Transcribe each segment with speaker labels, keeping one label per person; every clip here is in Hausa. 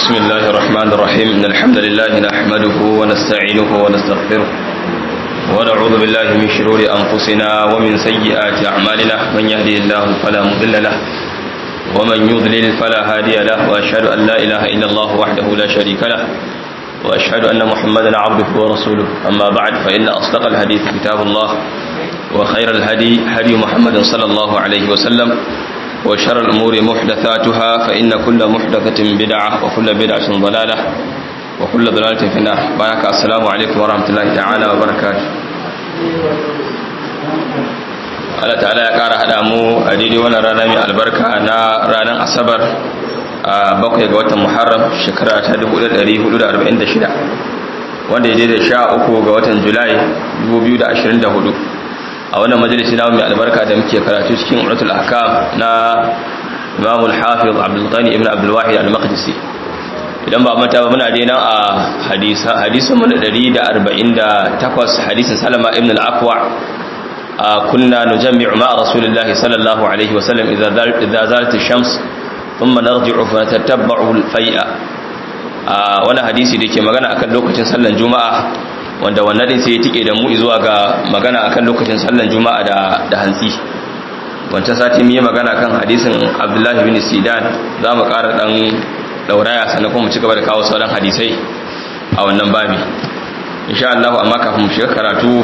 Speaker 1: بسم الله الرحمن الرحيم إن الحمد لله نحمده ونستعينه ونستغفره ونعوذ بالله من شرور أنفسنا ومن سيئات أعمالنا من يهدي الله فلا مضل له ومن يضلل فلا هادي له وأشهد أن لا إله إلا الله وحده لا شريك له وأشهد أن محمدا عبده ورسوله أما بعد فإن أصدق الحديث كتاب الله وخير الهدي هدي محمد صلى الله عليه وسلم وشر الأمور محدثاتها فإن كل محدثة بدعة وكل بدعة ضلالة وكل ضلالة في النار بارك السلام عليكم ورحمة الله تعالى وبركاته Allah ta'ala ya ƙara haɗa mu a daidai wannan rana mai albarka na ranar asabar a bakwai ga watan muharram shekara ta 1446 wanda ya daidai sha uku ga watan julai 2024 a wannan majalisi na mai albarka da muke karatu cikin uratul ahkam na Imam al-Hafiz Abdul Ghani ibn Abdul Wahid al-Maqdisi idan ba mata ba muna dai nan a hadisa hadisin mu 148 hadisin Salama ibn al-Aqwa kunna nujammi'u ma Rasulullah sallallahu alaihi wasallam idza idza zalat ash-shams thumma narji'u fa natataba'u al-fai'a wani hadisi da ke magana akan lokacin sallan juma'a wanda wannan din sai ya tike da mu zuwa ga magana akan lokacin sallan juma'a da da hantsi wancan sati mu yi magana kan hadisin Abdullahi bin Sidan za mu ƙara dan dauraya sannan kuma mu ci gaba da kawo sauran hadisai a wannan babi insha Allah amma kafin mu shiga karatu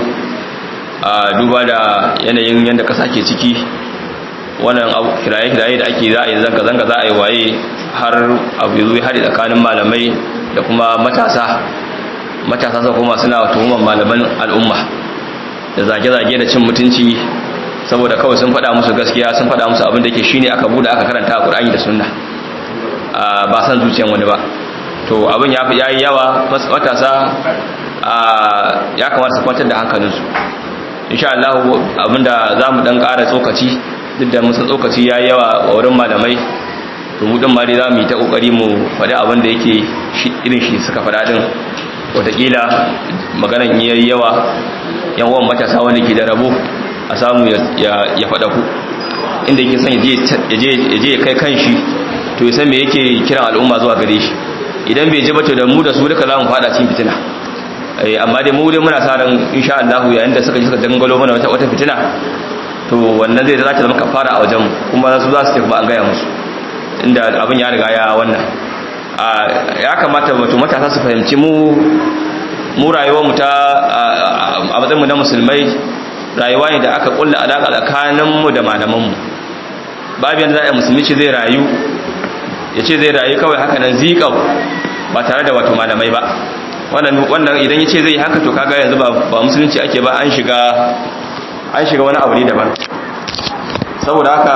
Speaker 1: a duba da yanayin yanda kasa ke ciki wannan kiraye-kiraye da ake za a yi zanga-zanga za a yi waye har abu zuwa hari tsakanin malamai da kuma matasa matasa su kuma suna tuhumar malaman al'umma da zage-zage da cin mutunci saboda kawai sun faɗa musu gaskiya sun faɗa musu abin da ke shine aka buɗe aka karanta a Qur'ani da Sunna ba san zuciyan wani ba to abin ya yayi yawa matasa ya kamata su kwantar da hankalinsu insha Allah abinda zamu dan ƙara tsokaci duk da musu tsokaci yayi yawa a wurin malamai to mu din ma dai zamu yi ta kokari mu faɗi abin da yake irin shi suka faɗa din watakila maganan yayi yawa yan uwan matasa wanda ke da rabo a samu ya faɗa ku inda yake son ya je kai kanshi to ya san me yake kiran al'umma zuwa gare shi idan bai je ba to da mu da su duka za mu faɗa cikin fitina amma dai mu dai muna sa ran insha Allah yayin da suka ji suka dangalo mana wata wata fitina to wannan zai zata zama kafara a wajen kuma su za su tafi ba an gaya musu inda abin ya riga ya wannan ya kamata wato matasa su fahimci mu mu rayuwar mu ta a matsayin mu na musulmai rayuwa ne da aka kulla alaka tsakanin mu da malaman mu babu yanda za a musulmi ce zai rayu ya ce zai rayu kawai haka nan zikau ba tare da wato malamai ba wannan wannan idan ya ce zai haka to kaga yanzu ba ba musulunci ake ba an shiga an shiga wani abu ne daban saboda haka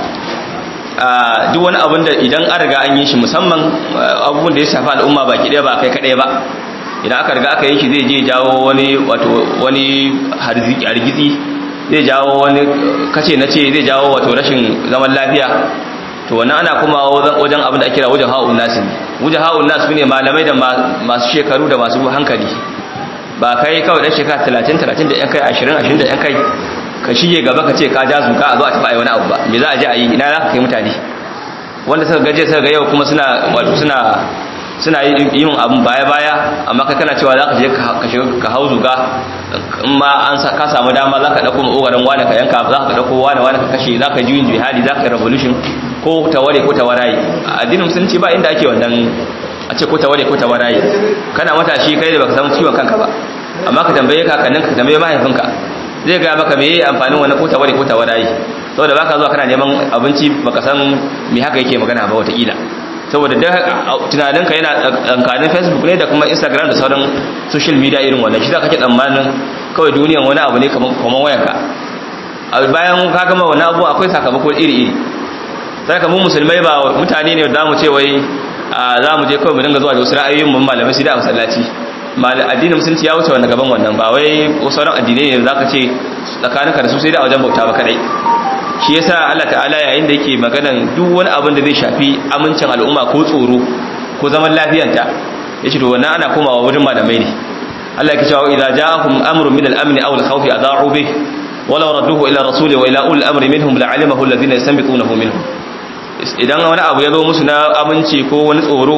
Speaker 1: duk wani abin da idan an riga an yi shi musamman abubuwan da ya shafi al'umma baki ɗaya ba kai kaɗai ba idan aka riga aka yi shi zai je jawo wani wato wani hargitsi zai jawo wani kace na ce zai jawo wato rashin zaman lafiya to wannan ana kuma wajen abin da ake kira wajen ha'un nasu ne wajen ha'un nasu ne malamai da masu shekaru da masu hankali ba kai kawai dan shekara 30 30 da yan kai 20 20 da yan kai ka shige gaba ka ce ka ja zuka a zo a tafi ayi wani abu ba me za a je a yi ina za ka kai mutane wanda suka gaje suka ga yau kuma suna wato suna suna yin abun baya baya amma kai kana cewa za ka je ka shiga ka hau zuga in ma an ka samu dama za ka dauko makogaran wani ka yanka za ka dauko wani wani ka kashe za ka ji yin jihadi za ka yi revolution ko taware ko tawarayi a addinin musulunci ba inda ake wannan a ce ko taware ko tawarayi kana matashi kai da baka samu ciwon kanka ba amma ka tambaye kakannin ka tambaye mahaifinka zai ga maka me amfanin wannan ko taware ko tawarayi saboda baka zuwa kana neman abinci baka san me haka yake magana ba wataƙila saboda da tunaninka yana tsankanin facebook ne da kuma instagram da sauran social media irin wannan shi za ka ke tsammanin kawai duniyan wani abu ne kamar wayanka bayan ka gama wani abu akwai sakamako iri-iri sai ka mu musulmai ba mutane ne da mu ce wai za mu je kawai mu dinga zuwa da wasu ra'ayoyin mun malamai sai da masallaci addinin musulunci ya wuce wannan gaban wannan ba wai sauran addinai ne zaka ce tsakaninka da su sai da wajen bauta ba kadai shi yasa Allah ta'ala yayin da yake maganan duk wani abin da zai shafi amincin al'umma ko tsoro ko zaman lafiyanta yace to wannan ana komawa wurin malamai ne Allah yake cewa idza ja'akum amrun min al-amn aw al-khawf adha'u bih ولو ردوه إلى الرسول وإلى أولي الأمر منهم لعلمه الذين يستنبطونه منهم idan wani abu ya zo musu na aminci ko wani tsoro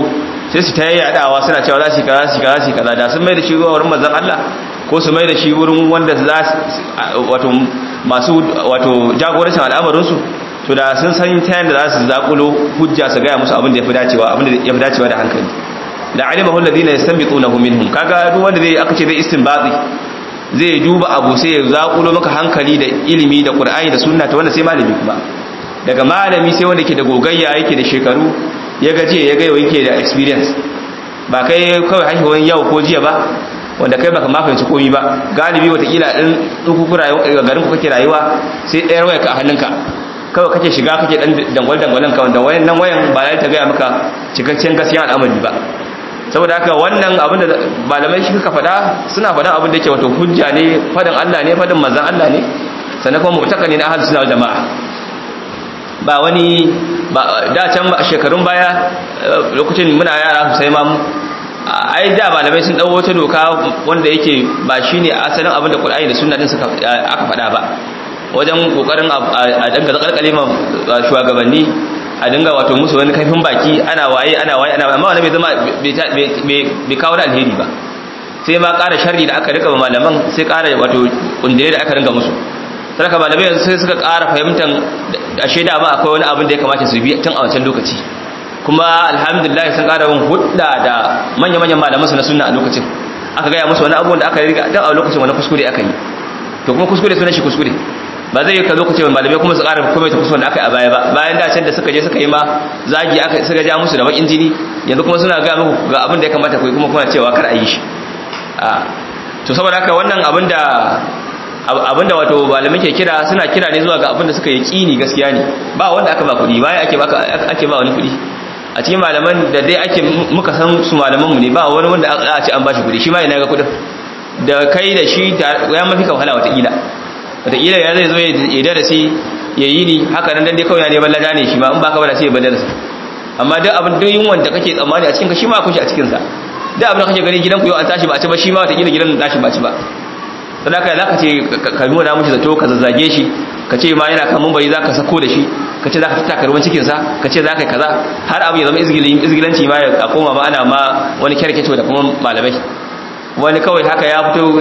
Speaker 1: sai su ta yayyadawa suna cewa za su kaza su kaza su kaza da sun mai da shi wurin manzon Allah ko su mai da shi wurin wanda za wato masu wato jagorancin al'amarin su to da sun san ta yanda za su zakulo hujja su ga musu abin da yafi dacewa abin da yafi dacewa da hankali da alimahu alladhina yastanbitunahu minhum kaga duk wanda zai aka ce zai istinbati zai duba abu sai ya zakulo maka hankali da ilimi da qur'ani da sunna ta wanda sai malami kuma daga malami sai wanda ke da gogayya yake da shekaru ya gaje ya gaiwa yake da experience ba kai kawai haihuwan yau ko jiya ba wanda kai baka mafanci komi ba galibi watakila ɗin ɗukuku garin ku kake rayuwa sai ɗayar waya ka a hannunka kawai kake shiga kake ɗan dangwal-dangwalin ka wanda wayan nan wayan ba ta gaya maka cikakken gaskiyan al'amari ba saboda haka wannan abin da malamai shi suka faɗa suna faɗan abin da yake wato hujja ne faɗin Allah ne faɗin manzon Allah ne sannan kuma mutaka ne na ahlus sunna jama'a ba wani da can shekarun baya lokacin muna yara sosai ma ai da malamai sun dawo wata doka wanda yake ba shine asalin abin da Qur'ani da Sunna din suka aka faɗa ba wajen kokarin a danga zakalkale ma shugabanni a dinga wato musu wani kaifin baki ana waye ana waye ana amma wannan bai zama bai kawo da alheri ba sai ma ƙara sharri da aka rika malaman sai ƙara wato kundire da aka ringa musu saraka malamai yanzu sai suka ƙara fahimtar ashe da ba akwai wani abin da ya kamata su bi tun a wancan lokaci kuma alhamdulillah sun ƙara yin hudda da manya-manyan malamansu na sunna a lokacin aka gaya musu wani abubuwan da aka riga tun a lokacin wani kuskure aka yi to kuma kuskure sunan shi kuskure ba zai yi ka lokacin malamai kuma su ƙara kuma ta kuskure da aka yi a baya ba bayan da can da suka je suka yi ma zagi aka suka ja musu da bakin jini yanzu kuma suna gaya muku ga abin da ya kamata ku yi kuma kuna cewa kar a yi shi to saboda haka wannan abin da abinda wato malamai ke kira suna kira ne zuwa ga abinda suka yi kini gaskiya ne ba wanda aka ba kudi bayan ake baka ake ba wani kudi a cikin malaman da dai ake muka san su malaman mu ne ba wani wanda a ce an bashi kudi shi ma ina ga kudin da kai da shi ya mafi ka wahala wata kila wata kila ya zai zo ya darasi ya yi ni haka nan dan dai kawai ya neman lada ne shi ma in baka bada sai ya bar darasi amma duk abin duk yin wanda kake tsammani a cikin ka shi ma akwai shi a cikin sa duk abin da kake gani gidan ku yau an tashi ba a ci ba shi ma wata kila gidan nashi ba ci ba sadaka za ka ce ka nuna mushi zato ka zazzage shi ka ce ma yana kan mambari za ka sako da shi ka ce za ka tattaka ruwan cikinsa ka ce za ka yi kaza har abu ya zama izgilanci ma a koma ma ana ma wani kyarketo da kuma malamai wani kawai haka ya fito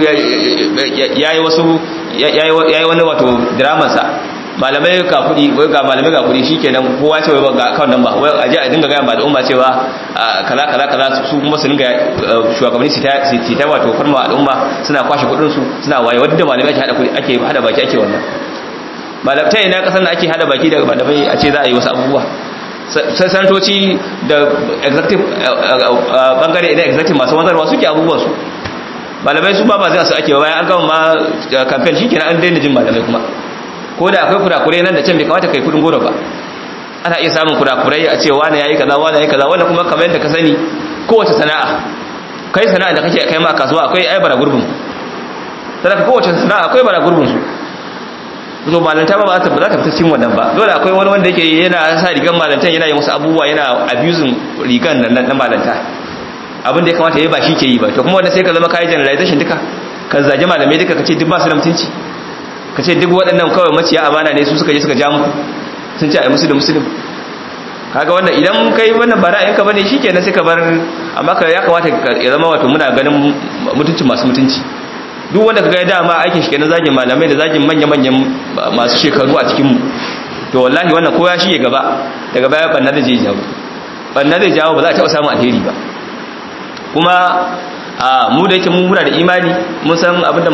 Speaker 1: ya yi wasu ya yi wani wato dramansa malamai ga kudi ga malamai ga kudi shikenan kowa ce wai ga account number wai aje a dinga ga ba al'umma cewa kaza kaza kaza su kuma su dinga shugabanni su ta su ta wato farma al'umma suna kwashe kudin su suna waye wanda malamai ake hada kudi ake hada baki ake wannan malamai ina kasan da ake hada baki daga malamai a ce za a yi wasu abubuwa sai sanatoci da executive bangare idan executive masu wanzarwa suke abubuwan su malamai su ba ba zai su ake bayan an gama ma campaign shikenan an daina jin malamai kuma ko da akwai kurakurai nan da can bai kamata kai kudin goro ba ana iya samun kurakurai a ce wani yayi kaza wani yayi kaza wanda kuma kamar yadda ka sani kowace sana'a kai sana'a da kake kai ma kasuwa akwai ai bara gurbin sadaka kowace sana'a akwai bara gurbin su to malanta ba ba ta ba za ta fita cikin wannan ba dole akwai wani wanda yake yana sa rigan malantan yana yin wasu abubuwa yana abusing rigan nan na malanta abin da ya kamata yayi ba shi ke yi ba to kuma wanda sai ka zama kai generalization duka ka zage malamai duka kace duk ba su da mutunci ka ce duk waɗannan kawai maciya amana ne su suka je suka ja muku sun ce a yi musu da musulun kaga wannan idan kai wannan ba ra'ayinka bane shikenan sai ka bar amma ka ya kamata ya zama wato muna ganin mutunci masu mutunci duk wanda kaga ya dama aikin shi kenan zagin malamai da zagin manya-manyan masu shekaru a cikin mu to wallahi wannan ko ya shige gaba daga baya banna da zai jawo banna zai jawo ba za a taɓa samun alheri ba kuma a mu da yake mun muna da imani mun san abinda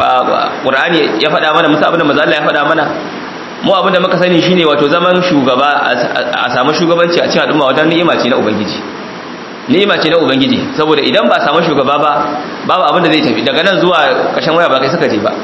Speaker 1: Qur'ani ya faɗa mana mun san abinda manzo Allah ya faɗa mana mu abinda muka sani shine wato zaman shugaba a samu shugabanci a cikin al'umma wadan ni'ima ce na ubangiji ni'ima ce na ubangiji saboda idan ba samu shugaba ba babu abinda zai tafi daga nan zuwa kashin waya ba kai suka je ba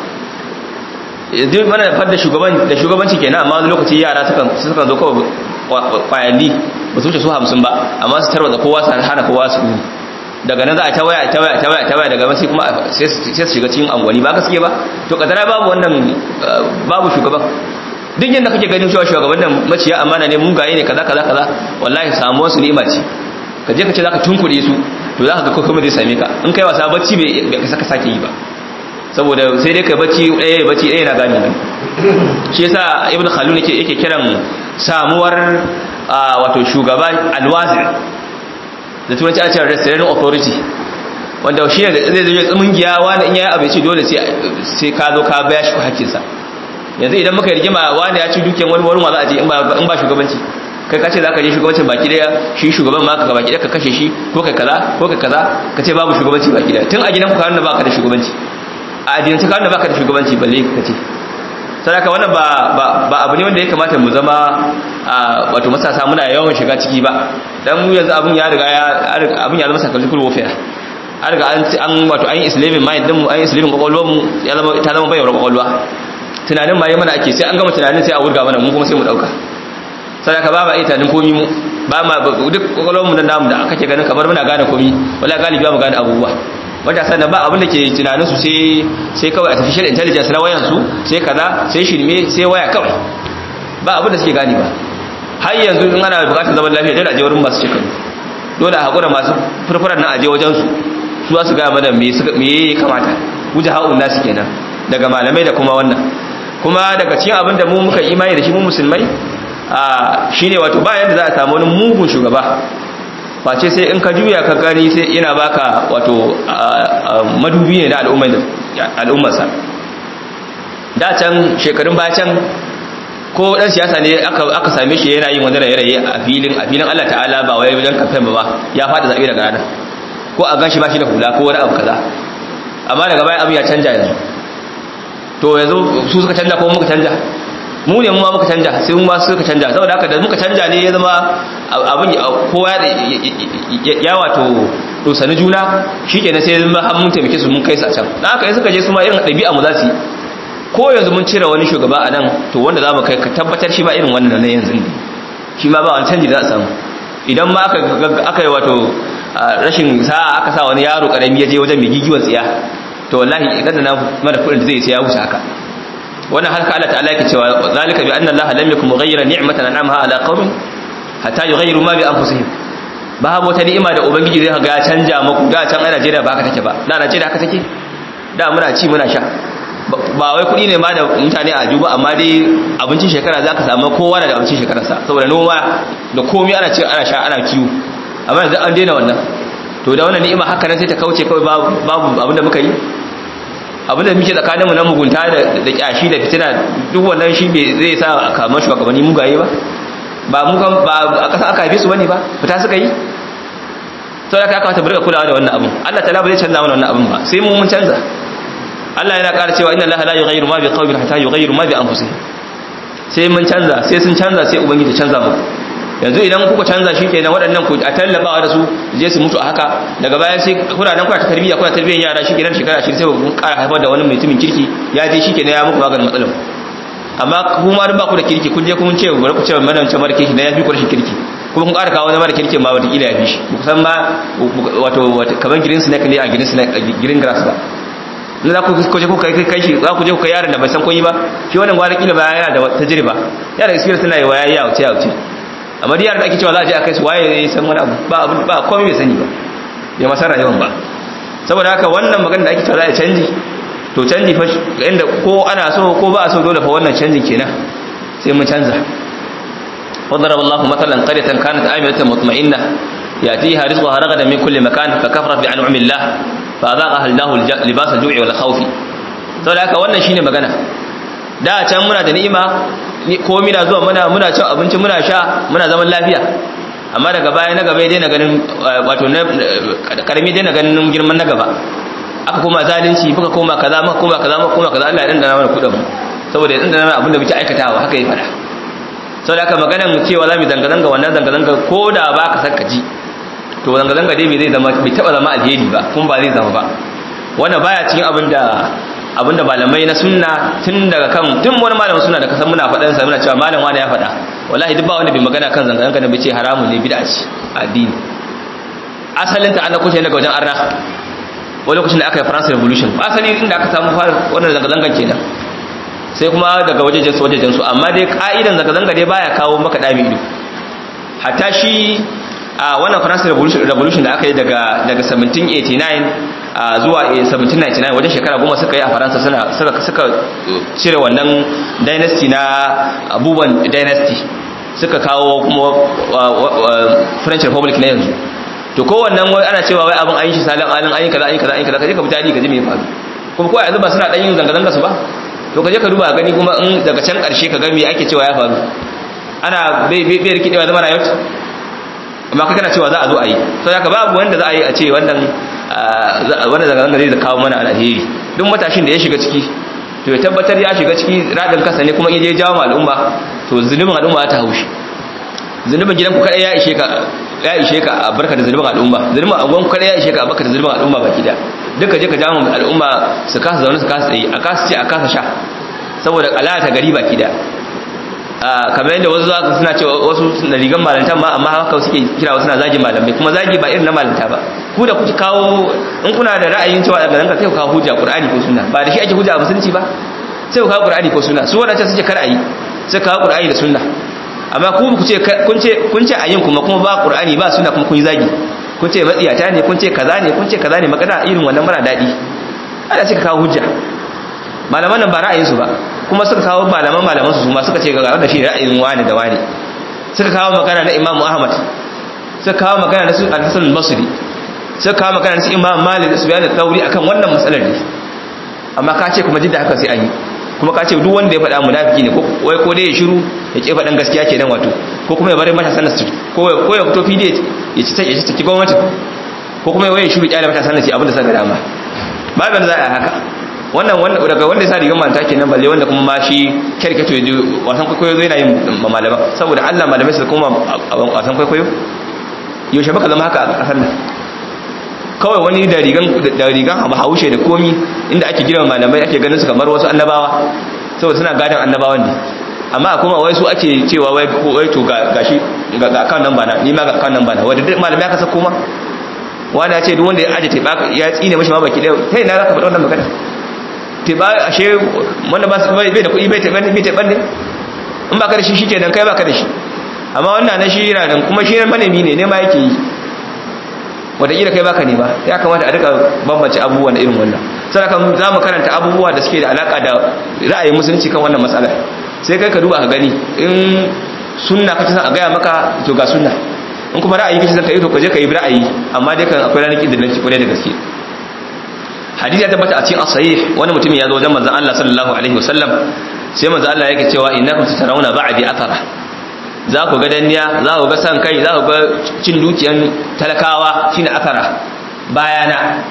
Speaker 1: duk mana da fadda shugaban da shugabanci kenan amma wani lokaci yara sukan sukan zo kawai kwayanni ba su wuce su 50 ba amma su tarwata kowa su hana kowa su daga nan za a tawaya tawaya tawaya tawaya daga wasu kuma sai su shiga cikin angwani ba gaske ba to kadara babu wannan babu shugaban duk yadda kake ganin cewa shugaban nan maciya amana ne mun gaye ne kaza kaza kaza wallahi samuwar su ni'ima ce ka je ka ce zaka tunkuɗe su to zaka ga kuma zai same ka in kai wasa bacci bai ka saka sake yi ba saboda sai dai kai bacci ɗaya bacci ɗaya na gani nan shi yasa ibn khaldun yake yake kiran samuwar wato shugaba alwazir da turanci ana cewa restoration authority wanda shi ne zai zai tsumin giya wani in yayi abinci dole sai ka zo ka baya shi hakkinsa yanzu idan muka rigima wani ya ci dukiyar wani wani za a je in ba shugabanci kai ka ce za ka je shugabancin baki daya shi shugaban ma ka baki daya ka kashe shi ko kai kaza ko kai kaza ka ce babu shugabanci baki daya tun a gidan ku ka nuna baka da shugabanci a addinance ka nuna baka da shugabanci balle ka ce sadaka wannan ba ba abu ne wanda ya kamata mu zama wato matasa muna yawan shiga ciki ba dan mu yanzu abun ya riga ya abun ya zama psychological warfare an riga an wato an yi islamin mind din mu an yi islamin kwakwalwar mu ya zama ta zama bayar kwakwalwa tunanin ma yi mana ake sai an gama tunanin sai a wurga mana mu kuma sai mu dauka sadaka ba ma iya tunanin komi mu ba ma duk kwakwalwar mu nan namu da kake ganin kamar muna gane komi wala galibi ba mu gane abubuwa matasa da ba abin da ke tunanin su sai sai kawai artificial intelligence na wayan su sai kaza sai shirme sai waya kawai ba abin da suke gane ba har yanzu in ana bukatar zaman lafiya dole a je wurin masu shekaru dole a hakura masu furfuran nan a je wajen su su za su gaya mana me ya kamata wuce ha'un nasu kenan daga malamai da kuma wannan kuma daga cikin abin da mu muka imani da shi mu musulmai shi ne wato bayan da za a samu wani mugun shugaba face sai in ka juya ka gani sai yana baka wato madubi ne na al'ummarsa da can shekarun baya can ko dan siyasa ne aka same shi yana yin wani raye-raye a filin a filin Allah ta'ala ba wai wajen kamfen ba ya fada zabe daga ranar ko a ganshi ba shi da hula ko wani abu kaza amma daga baya abu ya canja yanzu to yanzu su suka canja ko muka canja mu ne mu ma muka canja sai mu ma suka canja saboda haka da muka canja ne ya zama abin kowa ya wato dosani juna shikenan sai zama har mun taimake su mun kai su a can dan haka suka je su ma irin ɗabi'a mu za su yi ko yanzu mun cire wani shugaba a nan to wanda za mu kai ka tabbatar shi ba irin wannan na yanzu ne shi ma ba wani canji da za a samu idan ma aka yi wato rashin sa'a aka sa wani yaro karami ya je wajen mai gigiwar tsiya to wallahi idan da na mara kudin da zai sai ya wuce haka wannan haka Allah ta'ala yake cewa zalika bi anna Allah lam yakum mughayyiran ni'matan an'amaha ala qaumin hatta yughayyiru ma bi anfusihim babu wata ni'ima da ubangiji zai ga canja muku da can a Najeriya ba haka take ba da Najeriya haka take da muna ci muna sha ba wai kuɗi ne ma da mutane a juba amma dai abincin shekara za ka samu kowa da abincin shekararsa saboda noma da komi ana ci ana sha ana kiwo amma yanzu an daina wannan to da wannan ni'ima haka nan sai ta kauce kawai babu abin da muka yi abin da muke tsakaninmu na mugunta da kyashi da fitina duk wannan shi bai zai sa a kama shugabanni mugaye ba ba mu ba a ƙasa aka haife su bane ba fita suka yi sau da ka kamata burga kulawa da wannan abin Allah ta zai canza mana wannan abin ba sai mu mun canza Allah yana ƙara cewa inna Allah la yughayyiru ma biqawmin hatta yughayyiru ma bi anfusihim sai mun canza sai sun canza sai ubangiji canza mu yanzu idan kuka canza shi kenan waɗannan ku a tallabawa da su je su mutu a haka daga baya sai kuna nan kuna ta tarbiyya kuna tarbiyyar yara shi kenan shekara shi sai ku ƙara haifar da wani mutumin kirki ya je shi kenan ya muku maganin matsalar amma kuma ba ku da kirki kun je kun ce bari ku ce mana wancan mara kirki na ya fi ku rashin kirki kuma kun ƙara kawo wani mara kirki ma wataƙila ya fi shi ku san ma wato kamar green snake ne a green snake green grass ba na za ku je ku kai kai shi za ku je ku kai yaron da bai san koyi ba shi wannan gwara kila ba yana da tajriba yana da experience tana yi wa yayi yauce yauce amma diyar da ake cewa za a je a kai su waye ya san wani abu ba abu ba komai bai sani ba ya masa rayuwar ba saboda haka wannan magana da ake cewa za a canji to canji fa inda ko ana so ko ba a so dole fa wannan canjin kenan sai mun canza وضرب الله مثلا قرية كانت آمنة مطمئنة يأتيها رزقها رغدا من كل مكان فكفرت بأنعم الله فأذاقها الله لباس الجوع والخوف saboda haka wannan shine magana da can muna da ni'ima ko mina zuwa muna muna cin abinci muna sha muna zaman lafiya amma daga baya na gaba dai na ganin wato na karami dai na ganin girman na gaba aka koma zalunci muka koma kaza muka koma kaza muka koma kaza Allah ya dandana mana kudin mu saboda ya dandana mana abin da muke aikatawa haka ya fada saboda haka maganar cewa za mu zanga zanga wannan zanga zanga ko da ba ka san ka ji to zanga zanga dai bai zai zama bai taba zama alheri ba kuma ba zai zama ba wannan baya cikin abin da abinda malamai na sunna tun daga kan tun wani malamin sunna da kasan muna faɗan sa muna cewa malam wani ya faɗa wallahi duk ba wanda bai magana kan zanga zanga da bai ce haramun ne bid'a ce addini asalin ta an dauko shi daga wajen arna wani lokacin da aka yi France revolution asali inda aka samu fara wannan zanga zangan kenan sai kuma daga wajejen su wajejen su amma dai ka'idan zanga zanga dai baya kawo maka dami ido hatta shi a wannan France revolution da aka yi daga daga 1789 zuwa 1799 wajen shekara goma suka yi a faransa suka suka cire wannan dynasty na abubuwan dynasty suka kawo kuma french republic na yanzu to kowannan wai ana cewa wai abin an yi shi salin alin an yi kaza an yi kaza an yi kaza kaje ka fita ka ji me ya faru kuma ko yanzu ba suna dan yin zanga zanga su ba to kaje ka duba gani kuma in daga can karshe ka ga me ake cewa ya faru ana bai bai bai rikidewa zama rayuwa amma kai kana cewa za a zo a yi sai haka babu wanda za a yi a ce wannan wanda zanga zanga zai kawo mana alheri duk matashin da ya shiga ciki to ya tabbatar ya shiga ciki radin kasa ne kuma in je jawo al'umma to zunubin al'umma ta haushi zunubin gidan ku kadai ya ishe ka ya ishe ka a barka da zunubin al'umma zunubin agon ku kadai ya ishe ka a barka da zunubin al'umma baki da duka je ka jawo al'umma su kasa zaune su kasa tsaye a kasa ce a kasa sha saboda alata gari baki da kamar yadda wasu zaka suna cewa wasu na rigan malanta ma amma haka suke kira wasu na zagi malamai kuma zagi ba irin na malanta ba ku da kuke kawo in kuna da ra'ayin cewa daga zanka sai ku kawo hujja qur'ani ko sunna ba da shi ake hujja a musulunci ba sai ku kawo qur'ani ko sunna su wadanda suke kar ayi sai kawo qur'ani da sunna amma ku ku ce kun ce kun ce ayin kuma kuma ba qur'ani ba sunna kuma kun yi zagi kun ce matsiyata ne kun ce kaza ne kun ce kaza ne magana irin wannan mara dadi ana suka kawo hujja malaman nan ba ra'ayin su ba kuma suka kawo malaman malaman su ma suka ce ga wanda shi ra'ayin wani da wani suka kawo magana na Imam Ahmad suka kawo magana na Al-Hasan al-Basri suka kawo magana na Imam Malik da Sufyan al-Thawri akan wannan matsalar ne amma ka ce kuma jidda haka sai an yi kuma ka ce duk wanda ya faɗa munafiki ne ko wai ko dai ya shiru ya ke faɗan gaskiya kenan wato ko kuma ya bari mata sanar su ko ko ya fito fide ya ci ya ci gwamnati ko kuma ya shiru kyale mata sanar su abin da saka dama ba ban za a haka wannan wanda daga wanda ya sa rigar manta kenan balle wanda kuma ma shi kerketo ya ji wasan kwaikwayo zai na yin malama saboda Allah malamai su kuma wasan kwaikwayo yaushe baka zama haka a kasar nan kawai wani da rigan da rigan abu haushe da komi inda ake girma malamai ake ganin su kamar wasu annabawa saboda suna gadan annabawan ne amma kuma wai su ake cewa wai wai to ga gashi ga kan nan bana ni ma ga kan nan bana wanda duk malamai aka sako ma wani ya ce duk wanda ya aje teba ya tsine mashi ma baki daya kai na zaka faɗa wannan magana teba ashe wanda ba bai da kuɗi bai teba bai teba ne in ba ka da shi shikenan kai ba ka da shi amma wannan na shi yana nan kuma shi manemi ne ne ma yake yi wataƙila kai baka ne ba ya kamata a rika bambance abubuwan irin wannan sai kan za mu karanta abubuwa da suke da alaka da ra'ayin musulunci kan wannan matsala sai kai ka duba ka gani in sunna kace san a gaya maka to ga sunna in kuma ra'ayi kace san ka yi to ka je ka yi ra'ayi amma dai kan akwai ranar da nake kure da gaske hadisi ya tabbata a cikin as-sahih wani mutum ya zo wajen manzon Allah sallallahu alaihi wasallam sai manzon Allah yake cewa innakum tatarawna ba'di athara za ku ga danniya za ku ga san kai za ku ga cin dukiyan talakawa shine akara bayana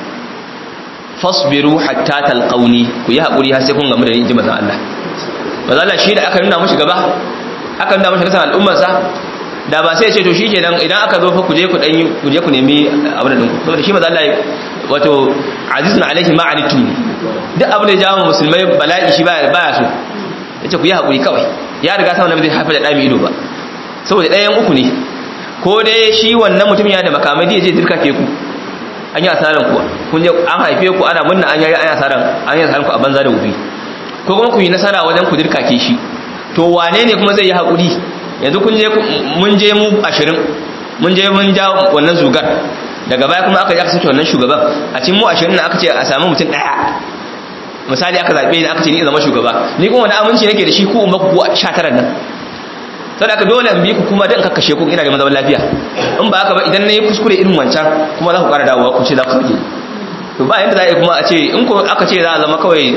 Speaker 1: fasbiru hatta talqauni ku yi hakuri har sai kun gamu da ni inji manzon Allah manzon Allah shi da aka nuna mishi gaba aka nuna mishi kasan al'ummar sa da ba sai ya ce to shikenan idan aka zo fa ku je ku dan ku je ku nemi abin da ku saboda shi manzon Allah wato azizun alaihi ma anitum duk abin da ya jawo musulmai bala'i shi baya baya so yace ku yi hakuri kawai ya riga sa wannan bai haifa da dami ido ba saboda ɗayan uku ne ko dai shi wannan mutum ya da makamai da je dirka ke ku an yi asaran kuwa kun je an haife ku ana munna an yi an asaran an yi asaran ku a banza da wuri ko kuma ku yi nasara wajen ku dirka ke shi to wane ne kuma zai yi hakuri yanzu kun je mun je mu 20 mun je mun ja wannan zugar daga baya kuma aka je aka sake wannan shugaban a cikin mu 20 na aka ce a samu mutum daya misali aka zabe ni aka ce ni zama shugaba ni kuma wani aminci nake da shi ku umma ku 19 nan sai aka dole in bi ku kuma dan kakkashe ku ina da zaman lafiya in ba haka ba idan nayi kuskure irin wancan kuma za ku ƙara dawowa ku ce za ku sauke to ba yanda za a yi kuma a ce in ko aka ce za a zama kawai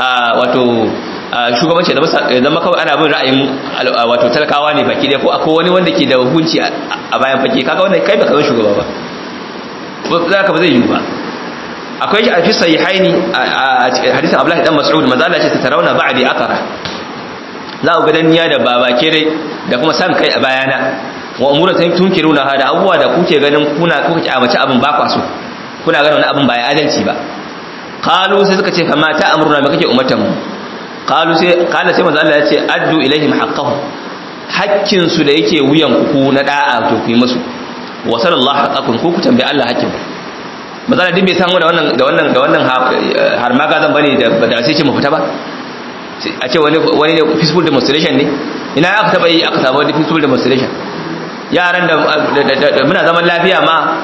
Speaker 1: wato shugabanci da zama kawai ana bin ra'ayin wato talakawa ne baki dai ko akwai wani wanda ke da hukunci a bayan fage kaga wannan kai baka zama shugaba ba za ka ba zai yi ba akwai shi a fi sahihaini a hadisin Abdullahi dan Mas'ud manzo Allah ce ta tarawna ba'di athara za ku ga danniya da babakere da kuma san kai a bayana wa umuratan tunkiruna hada abubuwa da kuke ganin kuna kuka ci amace abin ba kwaso kuna ganin wani abin ba ya adalci ba qalu sai suka ce fa ma ta amruna me kake umartan mu qalu sai qala sai manzo Allah ya ce addu ilaihim haqqahum hakkin su da yake wuyan ku na da'a to ku yi musu wa sallallahu haqqakum ku ku tambayi Allah hakkin manzo Allah din bai san da wannan da wannan da wannan har ma gazan bane da da sai ce mu fita ba a ce wani wani ne peaceful demonstration ne ina aka taba yi aka samu wani peaceful demonstration yaran da muna zaman lafiya ma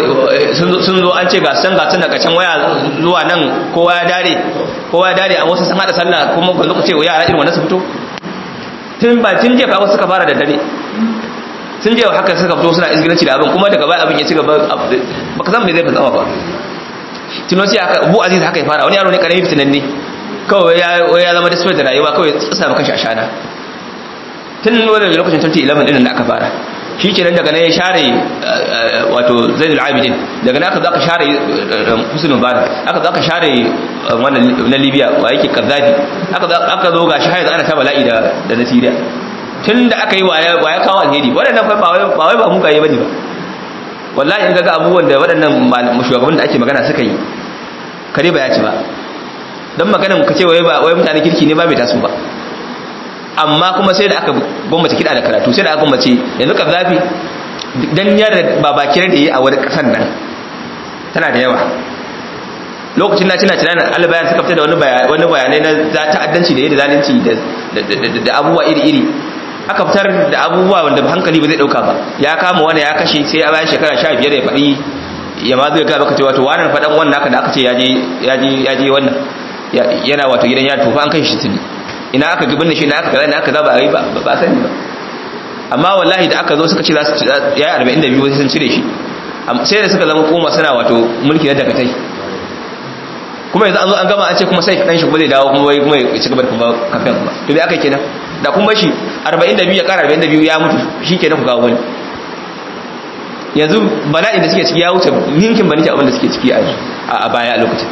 Speaker 1: sun zo an ce gasan gasan daga can waya zuwa nan kowa ya dare kowa ya dare a wasu sun hada sallah kuma ku zuku ce wa yara irin wannan su fito tun ba tun jefa wasu suka fara da dare sun je haka suka fito suna izgilanci da abin kuma daga baya abin ya ci gaba baka san me zai fasama ba tunosi haka bu aziz haka ya fara wani yaro ne karami fitinan ne kawai ya zama da da rayuwa kawai tsasa maka shi a shana tun wani lokacin 2011 din da aka fara shi kenan daga nan ya share wato zainul abidin daga nan aka zaka share husnul mubarak aka zaka share wannan na libya wa yake kaddafi aka aka zo gashi har yanzu ana ta bala'i da da na syria tun da aka yi waya waya kawo alheri waɗannan fa ba wai ba wai ba muka yi bane ba wallahi in ga abubuwan da waɗannan shugaban da ake magana suka yi kare ba ya ci ba dan maganan ka ce wai ba wai mutane kirki ne ba bai taso ba amma kuma sai da aka gwamnati kiɗa da karatu sai da aka gwamnati yanzu ka zafi dan yadda babakir da yi a wani ƙasan nan tana da yawa lokacin na cina tunanin albayan suka fita da wani bayanai na ta'addanci da yadda zalunci da abubuwa iri-iri aka fitar da abubuwa wanda hankali ba zai ɗauka ba ya kama wani ya kashe sai a bayan shekara sha biyar ya faɗi ya ma zai gaba ka ce wato wannan faɗan wannan haka da aka ce ya je wannan yana wato gidan yari tofa an kai shi tuni ina aka gibin da shi ina aka kaza ina aka za ba a yi ba ba sani ba amma wallahi da aka zo suka ce za su ya yi arba'in da biyu wasu sun cire shi sai da suka zama koma suna wato mulki na dakatai kuma yanzu an zo an gama an ce kuma sai dan shi kuma zai dawo kuma wai kuma ya ci gaba da kuma kafin kuma to me aka yi kenan da kuma shi 42 ya kara 42 ya mutu shi kenan ku kawo wani yanzu bala'in da suke ciki ya wuce ninkin baniki abin da suke ciki a baya a lokacin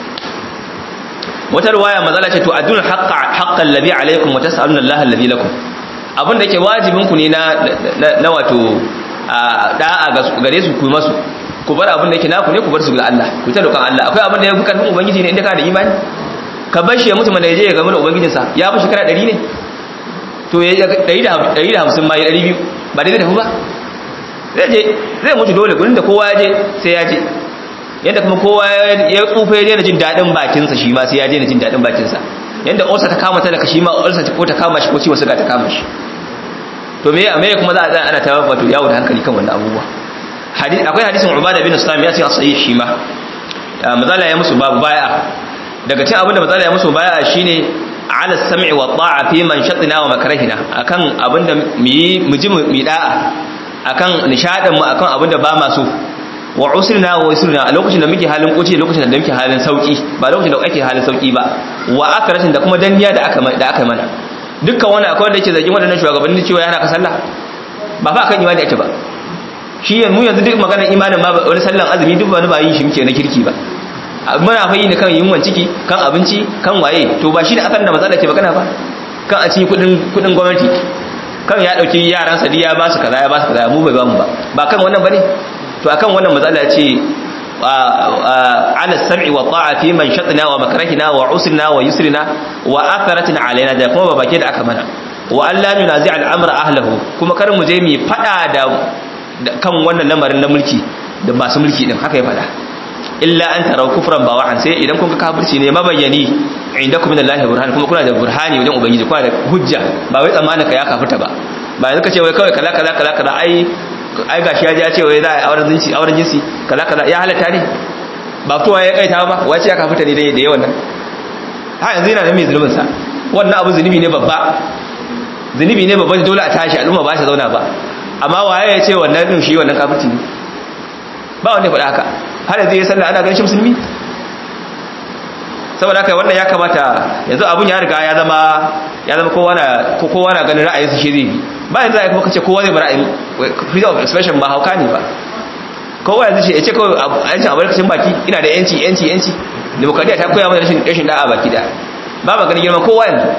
Speaker 1: wata ruwaya mazala ce to adun haqqa haqqan ladhi alaykum wa tas'aluna Allah alladhi lakum abin da yake wajibin ku ne na na wato da'a ga gare su ku masu ku bar abin da yake naku ne ku bar su ga Allah ku ta dokan Allah akwai abin da ya fi karfin ubangiji ne inda ka da imani ka bar shi ya mutu mana yaje ya ga mana ubangijinsa ya fi shekara 100 ne to ya 150 ma ya 200 ba dai zai tafi ba zai je zai mutu dole gurin da kowa ya je sai ya je yadda kuma kowa ya tsufa ya daina jin daɗin bakinsa shi ma sai ya daina jin daɗin bakinsa yadda olsa ta kama talaka shi ma olsa ko ta kama shi ko ciwon suga ta kama shi to me me kuma za a ana ta wato yawo da hankali kan wannan abubuwa akwai hadisin ubada bin islam ya ce a sahih shi ma mazala ya musu babu baya daga cikin abinda mazala ya musu baya shine ala sam'i wa ta'a fi man shatina wa makrahina akan abinda mu yi mu ji mu da'a akan nishadin mu akan abinda ba ma so wa usrina wa usrina a lokacin da muke halin kuce lokacin da muke halin sauki ba lokacin da ake halin sauki ba wa akratin da kuma danniya da aka da aka mana dukkan wani akwai wanda yake zargin wadannan shugabanni cewa yana ka sallah ba fa akan imani ake ba shi yanzu yanzu duk maganar imanin ma wani sallan azumi duk wani ba yin shi muke na kirki ba muna fa yi ne kan yunwan ciki kan abinci kan waye to ba shi ne akan da matsala ke magana ba kan a cikin kudin kudin gwamnati kan ya dauki yaran sa ya ba su kaza ya ba su kaza mu bai ba mu ba ba kan wannan bane to akan wannan matsala ce ala sam'i wa ta'a fi man shatna wa makrahina wa usrina wa yusrina wa atharatin alaina da kuma babake da aka mana wa an la nunazi al-amr ahlahu kuma kar mu je mu fada da kan wannan lamarin na mulki da masu mulki din haka ya fada illa an tarau kufran bawahan sai idan kun ga kafirci ne mabayyani indakum min Allah burhan kuma kuna da burhani wajen ubangiji kuna da hujja ba wai tsammanin ka ya kafirta ba ba yanzu ka ce wai kawai kaza kaza kaza kaza ai ai gashi ya ji ya ce wai za a auren jinsi auren jinsi kaza kaza ya halatta ne ba fitowa ya kaita ba wace ya kafirta ne da yawan nan ha yanzu yana da mai zulumin sa wannan abu zunubi ne babba zunubi ne babba dole a tashi al'umma ba ta zauna ba amma waye ya ce wannan din shi wannan kafirci ne ba wanda ya faɗa haka har yanzu ya sallah ana ganin shi musulmi saboda haka wannan ya kamata yanzu abun ya riga ya zama ya zama kowa na ko kowa na ganin ra'ayinsa shi zai bi ba yanzu ai kuma kace kowa zai bi ra'ayin freedom of expression ba hauka ne ba kowa yanzu shi ya ce kawai yancin abarkacin baki ina da yanci yanci yanci demokradiyya ta koya mana rashin rashin da'a baki da ba ma ganin girman kowa yanzu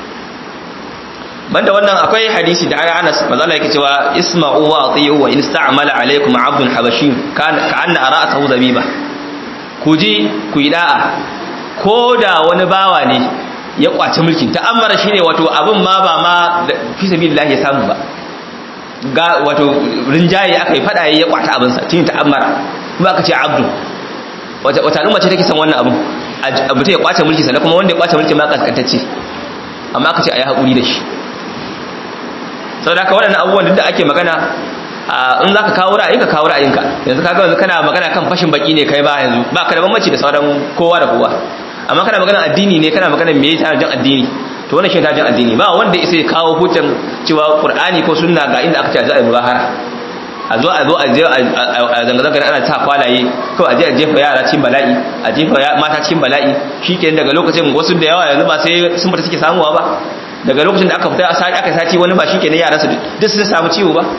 Speaker 1: banda wannan akwai hadisi da ayi Anas manzo Allah yake cewa isma'u wa ati'u wa in sta'mala alaykum 'abdun habashi kan ka'anna ara'atuhu zabiba ku ji ku yi da'a ko da wani bawa ne ya kwace mulkin ta'ammara shine wato abin ma ba ma fi sabilillah ya samu ba ga wato rinjaye aka yi fada ya kwata abin sa tin ta'ammara kuma aka ce abdu wata wata al'umma ce take san wannan abin abu ta ya kwace mulki sannan kuma wanda ya kwace mulki ma kaskantacce amma aka ce ayi hakuri da shi saboda haka waɗannan abubuwan da ake magana in za ka kawo ra'ayinka kawo ra'ayinka yanzu kaga yanzu kana magana kan fashin baki ne kai ba yanzu ba ka da bambanci da sauran kowa da kowa amma kana magana addini ne kana magana me yasa jan addini to wannan shi tajin addini ba wanda isa ya kawo hujjan cewa qur'ani ko sunna ga inda aka ce za a yi mubahara a zo a zo a je a zanga-zanga ana ta kwalaye ko a je a jefa yara cikin bala'i a jefa mata cikin bala'i shikenan daga lokacin wasu da yawa yanzu ba sai sun fita suke samuwa ba daga lokacin da aka fita aka sati wani ba shikenan yaran su duk sun samu ciwo ba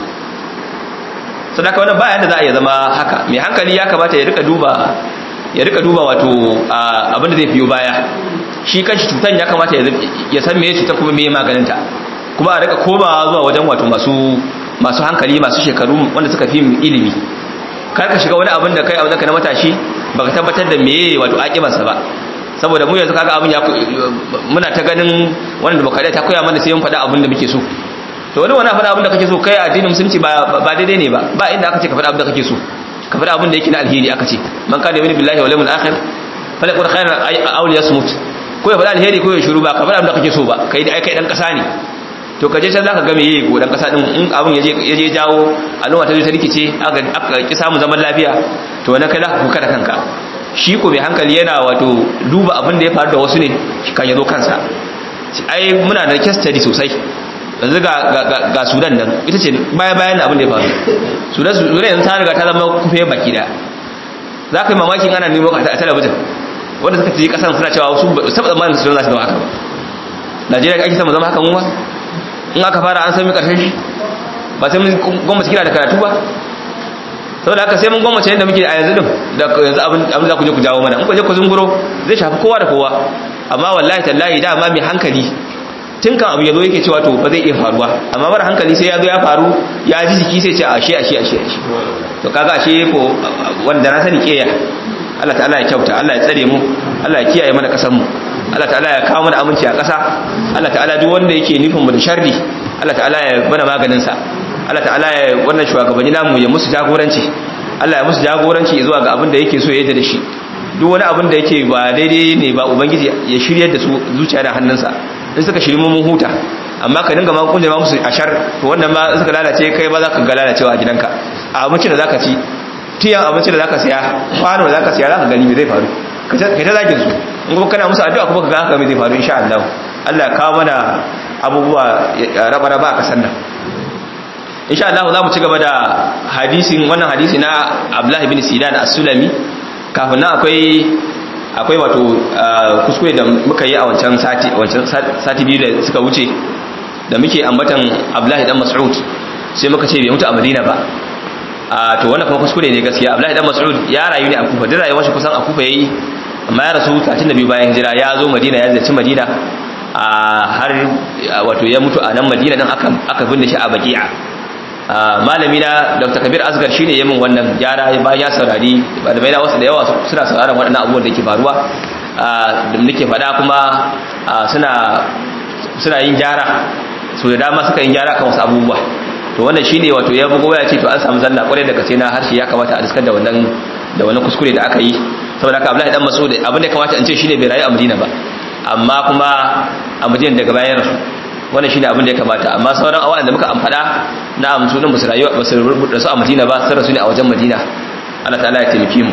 Speaker 1: sadaka wannan bayan da za a iya zama haka mai hankali ya kamata ya rika duba ya rika duba wato abin da zai fiyo baya shi kanshi cutan ya kamata ya san meye cutar kuma meye maganinta kuma a rika komawa zuwa wajen wato masu masu hankali masu shekaru wanda suka fi ilimi kar ka shiga wani abin da kai abin da ka na matashi baka tabbatar da meye wato akibarsa ba saboda mu yanzu kaga abin ya muna ta ganin wanda baka ta koya mana sai mun faɗa abin da muke so to wani wani faɗa abin da kake so kai addinin musulunci ba ba daidai ne ba ba inda aka ce ka faɗa abin da kake so ka faɗa abin da yake na alheri aka ce man kana yu'minu billahi wal yawmil akhir falaqul khairan aw liyasmut ko ya faɗa alheri ko ya shiru ba ka faɗa abin da kake so ba kai da ai kai dan ƙasa ne to kaje can zaka ga me yayi ko dan ƙasa din in abin yaje yaje jawo al'umma ta zo ta rikice aka aka ki samu zaman lafiya to wannan kai zaka kuka da kanka shi ko mai hankali yana wato duba abin da ya faru da wasu ne kan ya zo kansa ai muna da case study sosai yanzu ga sudan nan ita ce baya bayan abin da ya faru sudan sudan yanzu ta riga ta zama kufe baki da za ka yi mamakin ana nemo a talabijin wanda suka fi kasan suna cewa su saba tsammanin su za su zama haka ba najeriya ake sama zama haka mu ba in aka fara an sami karshen shi ba sai mun gwamnati kira da karatu ba saboda haka sai mun gwamnati yadda muke a yanzu din da yanzu abin za ku je ku jawo mana in ku je ku zunguro zai shafi kowa da kowa amma wallahi tallahi dama mai hankali tun kan abu ya zo yake cewa to ba zai iya faruwa amma mara hankali sai ya zo ya faru ya ji jiki sai ce ashe ashe ashe ashe to kaga ashe ko wanda na sani keya Allah ta'ala ya kyauta Allah ya tsare mu Allah ya kiyaye mana kasar mu Allah ta'ala ya kawo mana aminci a ƙasa Allah ta'ala duk wanda yake nufin mu da sharri Allah ta'ala ya bana maganin sa Allah ta'ala ya wannan shugabanni namu ya musu jagoranci Allah ya musu jagoranci zuwa ga abin da yake so ya yi da shi duk wani abin da yake ba daidai ne ba ubangiji ya shiryar da su zuciya da hannunsa in suka shiri mun huta amma ka dinga ma kunje ma musu ashar to wannan ma suka lalace kai ba za ka ga lalacewa a gidanka a abincin da zaka ci tiyan abincin da zaka saya kwano da zaka saya zaka gani me zai faru kai ta zagin su in kuma kana musu addu'a kuma ka ga haka me zai faru insha Allah Allah ya kawo mana abubuwa raba raba a kasan nan insha Allah za mu ci gaba da hadisin wannan hadisi na Abdullah ibn Sidan as-Sulami kafin nan akwai akwai wato kuskure da muka yi a wancan sati wancan sati biyu da suka wuce da muke ambatan Abdullahi dan Mas'ud sai muka ce bai mutu a Madina ba a to wannan kuma kuskure ne gaskiya Abdullahi dan Mas'ud ya rayu ne a Kufa duk rayuwar shi kusan a Kufa yayi amma ya rasu 32 bayan hijira ya zo Madina ya ziyarci Madina a har wato ya mutu a nan Madina din aka aka binne shi a Baqi'a malami na Dr. Kabir Asgar shine yayin wannan gyara bayan ya saurari malamai na wasu da yawa suna sauraron waɗannan abubuwan da ke faruwa da nake faɗa kuma suna suna yin gyara so da dama suka yin gyara kan wasu abubuwa to wannan shine wato ya bugo ya ce to an samu zalla kwarai da gaske na harshe ya kamata a diskar da wannan da wannan kuskure da aka yi saboda haka Abdullahi dan Mas'ud abin da kamata in ce shine bai rayu a Madina ba amma kuma a Madina daga bayan rasu wannan shine abin da ya kamata amma sauran awan da muka amfada na amsu din basu rayuwa basu rubuta su a Madina ba sai rasu ne a wajen Madina Allah ta'ala ya taimake mu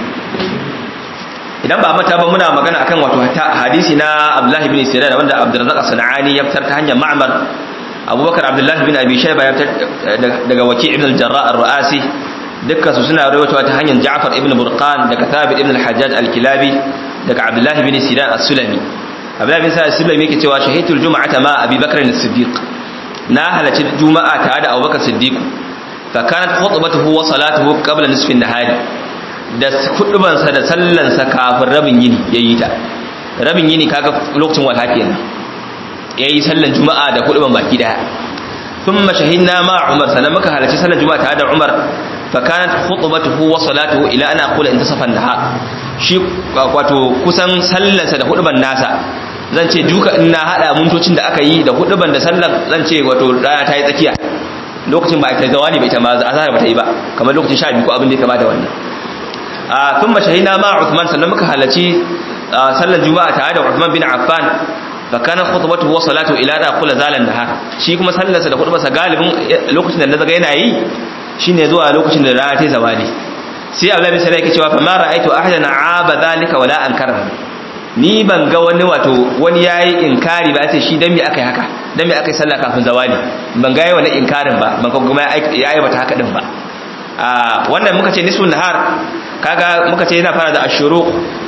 Speaker 1: idan ba mata ba muna magana akan wato hadisi na Abdullah ibn Sinan wanda Abdurrazzaq Sanani ya fitar ta hanyar Ma'mar Abubakar Abdullah ibn Abi Shayba ya fitar daga Waki' ibn al-Jarrah ar-Ru'asi dukkan su suna rawaitowa ta hanyar Ja'far ibn Burqan daga Thabit ibn al-Hajjaj al-Kilabi daga Abdullah ibn Sinan as-Sulami Abdullah ibn Sinan as-Sulami yake cewa shahidul jum'ata ma Abi Bakr as-Siddiq na halarci juma'a tare da Abubakar Siddiq fa kanat khutbatuhu wa salatuhu qabla nisfi an-nahari da hudubansa da sallansa kafin rabin yini yayi ta rabin yini kaga lokacin walha kenan yayi sallan juma'a da huduban baki daya thumma shahidna ma Umar sanan muka halarci sallan juma'a tare da Umar fa kanat khutbatuhu wa salatuhu ila ana aqula intasafa an-nahar shi wato kusan sallansa da huduban nasa zan ce duka in na hada mintocin da aka yi da huduban da sallan zan ce wato rana ta yi tsakiya lokacin ba ta zawani bai ta ma azhar ba ta yi ba kamar lokacin sha biyu ko abin da ya kama da wannan a thumma shahina ma Uthman sannan muka halarci sallan juma'a tare da Uthman bin Affan fa kana khutbatuhu wa salatu ila da kula zalan nahar shi kuma sallarsa da khutbarsa galibin lokacin da na zaga yana yi shine zuwa lokacin da rana ta zawali sai Abdullah bin Sarai yake cewa fa ma ra'aytu ahadan aaba dhalika wala ankara ni ban ga wani wato wani yayi inkari ba sai shi dan me akai haka dan me akai sallah kafin zawali ban ga yayi wani inkarin ba ban kuma yayi bata haka din ba a wannan muka ce nisfun nahar kaga muka ce yana fara da ashuru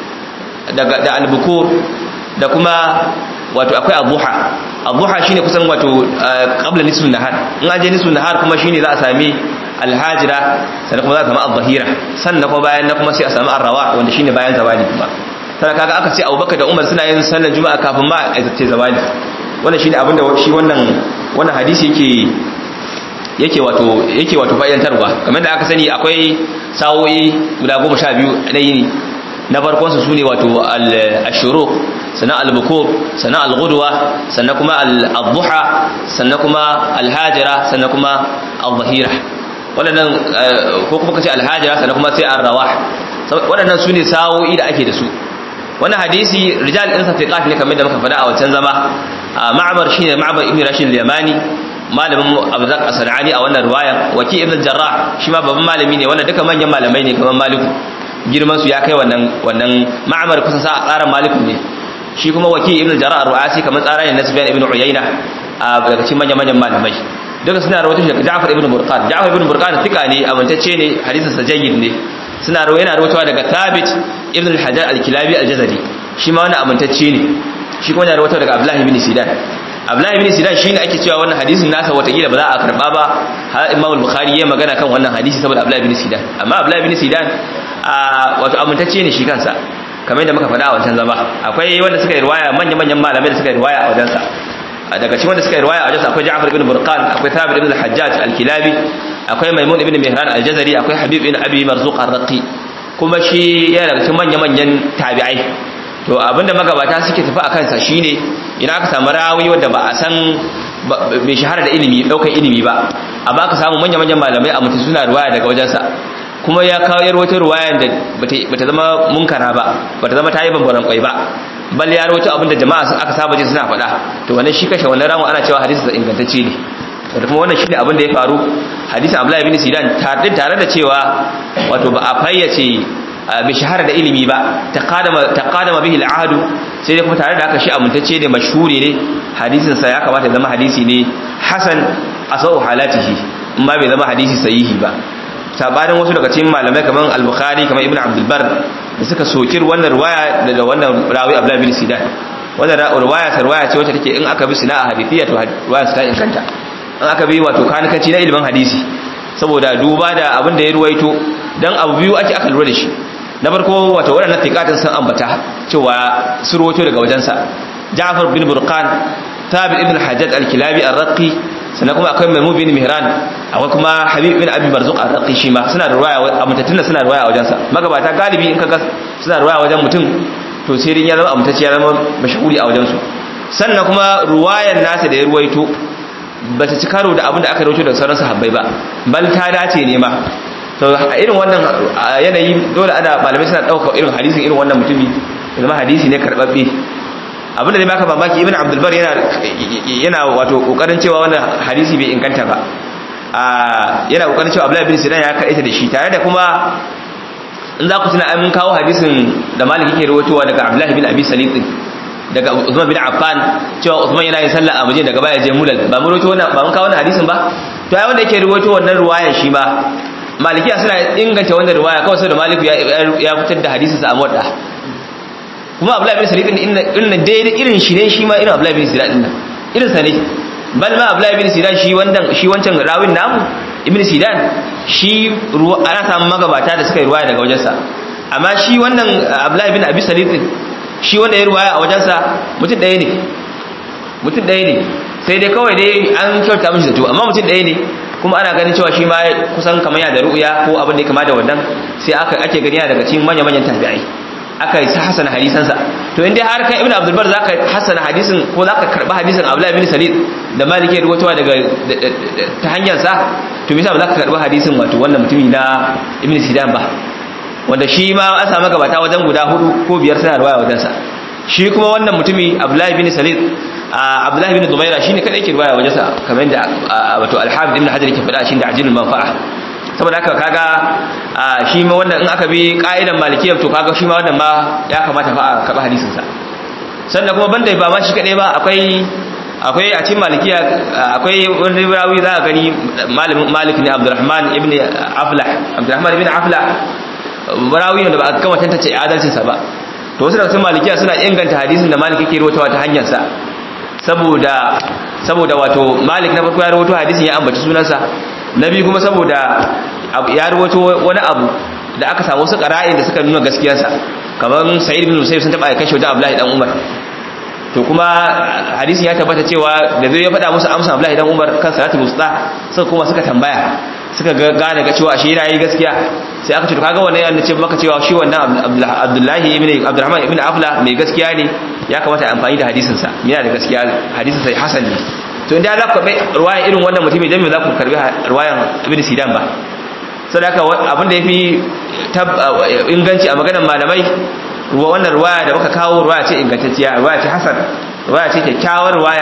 Speaker 1: daga da albukur da kuma wato akwai adduha adduha shine kusan wato qabla nisfun nahar in an je nisfun nahar kuma shine za a sami alhajira sannan kuma za a sami adh-dhahira sannan kuma bayan na kuma sai a sami arrawa wanda shine bayan zawali kuma sai kaga aka ce Abubakar da Umar suna yin sallar juma'a kafin ma a zace zawali wannan shine abinda shi wannan wannan hadisi yake yake wato yake wato fa'idantarwa kamar da aka sani akwai sawoyi guda 12 na yini na farkon su sune wato al-shuruq sannan al-bukur sannan al-ghudwa sannan kuma al-dhuha sannan kuma al-hajira sannan kuma al-dhahira wadannan ko kuma kace al-hajira sannan kuma sai ar-rawah wadannan sune sawoyi da ake da su wannan hadisi rijal din sa fiqat ne kamar da muka faɗa a wancan zama ma'mar shine ma'mar ibn rashid al-yamani malamin abzak as-sanani a wannan riwaya waki ibn jarrah shi ma babban malami ne wannan duka manyan malamai ne kamar maliku girman su ya kai wannan wannan ma'mar kusan sa tsaran maliku ne shi kuma waki ibn jarrah ar-ru'asi kamar tsaran ne na sufyan ibn uyayna a daga cikin manyan manyan malamai duka suna rawaito shi daga Ja'far ibn Burqan Ja'far ibn Burqan tika ne amintacce ne hadisin sa jayyid ne suna rawaito yana rawaitowa daga Thabit ibn al-Hajar al-Kilabi al-Jazari shi ma wannan amintacce ne shi kuma yana rawaitowa daga Abdullah ibn Sidan Abdullah ibn Sidan shine ake cewa wannan hadisin nasa watakila ba za a karba ba har Imam al-Bukhari ya magana kan wannan hadisi saboda Abdullah ibn Sidan amma Abdullah ibn Sidan wato amintacce ne shi kansa kamar yadda muka faɗa a wancan zama akwai wanda suka yi riwaya manya-manyan malamai da suka yi riwaya a wajensa daga cikin wanda suka yi riwaya a wajensa akwai Ja'far ibn Burqan akwai Thabit ibn al-Hajjaj al-Kilabi akwai Maimun ibn Mihran al-Jazari akwai Habib ibn Abi Marzuq ar-Raqi kuma shi yana daga cikin manya-manyan tabi'ai to abinda magabata suke tafi a kansa shine idan aka samu rawi wanda ba a san bai shahara da ilimi daukar ilimi ba amma aka samu manya-manyan malamai a mutum suna riwaya daga wajensa kuma ya kawo yar wata ruwayan da bata zama munkara ba bata zama ta yi bambaran kwai ba bal ya rawaito abinda jama'a aka saba ji suna faɗa to wannan shi kashe wannan ramu ana cewa hadisi da ingantacce ne da kuma wannan shine abin da ya faru hadisi Abdullah ibn Sidan tare tare da cewa wato ba a fayyace bai shahara da ilimi ba taqadama taqadama bihi al-ahd sai dai kuma tare da haka shi amintacce ne mashhuri ne hadisin sa ya kamata ya zama hadisi ne hasan asau halatihi in ba bai zama hadisi sahihi ba sabanin wasu daga cikin malamai kamar al-bukhari kamar ibn abdul bar da suka sokir wannan riwaya da wannan rawi abdullah bin sidan wannan riwaya ta riwaya ce wacce take in aka bi sina a hadithiyya to riwaya ta inganta in aka bi wato kanikaci na ilimin hadisi saboda duba da abin da ya ruwaito dan abu biyu ake aka lura da shi na farko wato waɗannan tiqatin sun ambata cewa su ruwaito daga wajensa Ja'far bin Burqan Thabit ibn Hajjaj al-Kilabi ar-Raqi sannan kuma akwai Maimun bin Mihran akwai kuma Habib bin Abi Marzuq ar-Raqi shi ma suna da ruwaya amutattun suna da ruwaya a wajensa magabata galibi in kaga suna da ruwaya wajen mutum to sai dai ya zama amutacce ya zama mashhuri a wajensu sannan kuma ruwayan nasa da ya ruwaito ba ta ci karo da abin da aka rawaito daga sauran sahabbai ba bal ta dace ne ma to a irin wannan yanayi dole ana malamai suna ɗaukar irin hadisin irin wannan mutumi zama hadisi ne karɓaɓɓe abin da zai baka mamaki ibn abdul bar yana yana wato kokarin cewa wannan hadisi bai inganta ba yana kokarin cewa abdullahi bin sinan ya kaita da shi tare da kuma in za ku tuna an mun kawo hadisin da malik yake rawaitowa daga abdullahi bin abi salit daga Uthman bin Affan cewa Uthman yana yin sallah a waje daga baya je mulal ba mun rawaito wannan ba mun kawo wannan hadisin ba to ai wanda yake rawaito wannan ruwayan shi ma malikiya suna inganta wannan ruwaya kawai saboda maliku ya fitar da hadisin sa a muwadda kuma Abdullah bin Sa'id din inna daidai irin shi ne shi ma irin Abdullah bin Sa'id din irin sa ne bal ma Abdullah bin Sa'id shi wannan shi wancan rawin namu Ibn Sidan shi ana samun magabata da suka yi ruwaya daga wajensa amma shi wannan Abdullah bin Abi Sa'id din shi wanda ya ruwaya a wajensa mutum ɗaya ne mutum ɗaya ne sai dai kawai dai an kyauta mishi zato amma mutum ɗaya ne kuma ana ganin cewa shi ma kusan kamar yana da ru'uya ko abin da ya kama da wannan sai aka ake gani daga cikin manya-manyan tabi'ai aka yi sa hasana hadisansa to in dai har kai ibnu abdul bar zaka hasana hadisin ko zaka karba hadisin abdullahi bin salid da maliki ya rubuta daga ta hanyar sa to me yasa ba zaka karba hadisin wato wannan mutumi na ibnu sidan ba wanda shi ma an samu gabata wajen guda hudu ko biyar suna ruwaya wajensa shi kuma wannan mutumi abdullahi bin salid abdullahi bin dumaira shi ne kadai ke ruwaya wajensa kamar yadda wato alhamid ibn hajar ke faɗa shi da ajilul manfa'a saboda haka kaga shi ma wannan in aka bi ka'idan malikiyar to kaga shi ma wannan ma ya kamata fa a karɓi hadisin sa sannan kuma banda ba ma shi kadai ba akwai akwai a cikin malikiya akwai wani rawi za ka gani malamin malik ne abdurrahman ibn aflah abdurrahman ibn aflah rawi ne da ba a kama tantance adalcin sa ba to wasu daga cikin malikiya suna inganta hadisin da malik yake rawaitawa ta hanyar sa saboda saboda wato malik na farko ya rawaito hadisin ya ambaci sunansa na biyu kuma saboda ya rawaito wani abu da aka samu wasu qara'in da suka nuna gaskiyarsa kamar sa'id bin musayyib sun taba ya kashe wajen abdullahi dan umar to kuma hadisin ya tabbata cewa da zai ya faɗa musu amsa abdullahi dan umar kan salatul wusta suka kuma suka tambaya suka gane ga cewa shi yana yi gaskiya sai aka ce to kaga wannan yana ce maka cewa shi wannan abdullahi ibn abdurrahman ibn afla mai gaskiya ne ya kamata a amfani da hadisin sa yana da gaskiya hadisin sa hasan ne to inda za ku karbi ruwayan irin wannan mutumin dan me za ku karbi ruwayan ibn sidan ba sadaka abin da yafi inganci a maganar malamai wannan ruwaya da muka kawo ruwaya ce ingantacciya ruwaya ce hasan ruwaya ce kyakkyawar ruwaya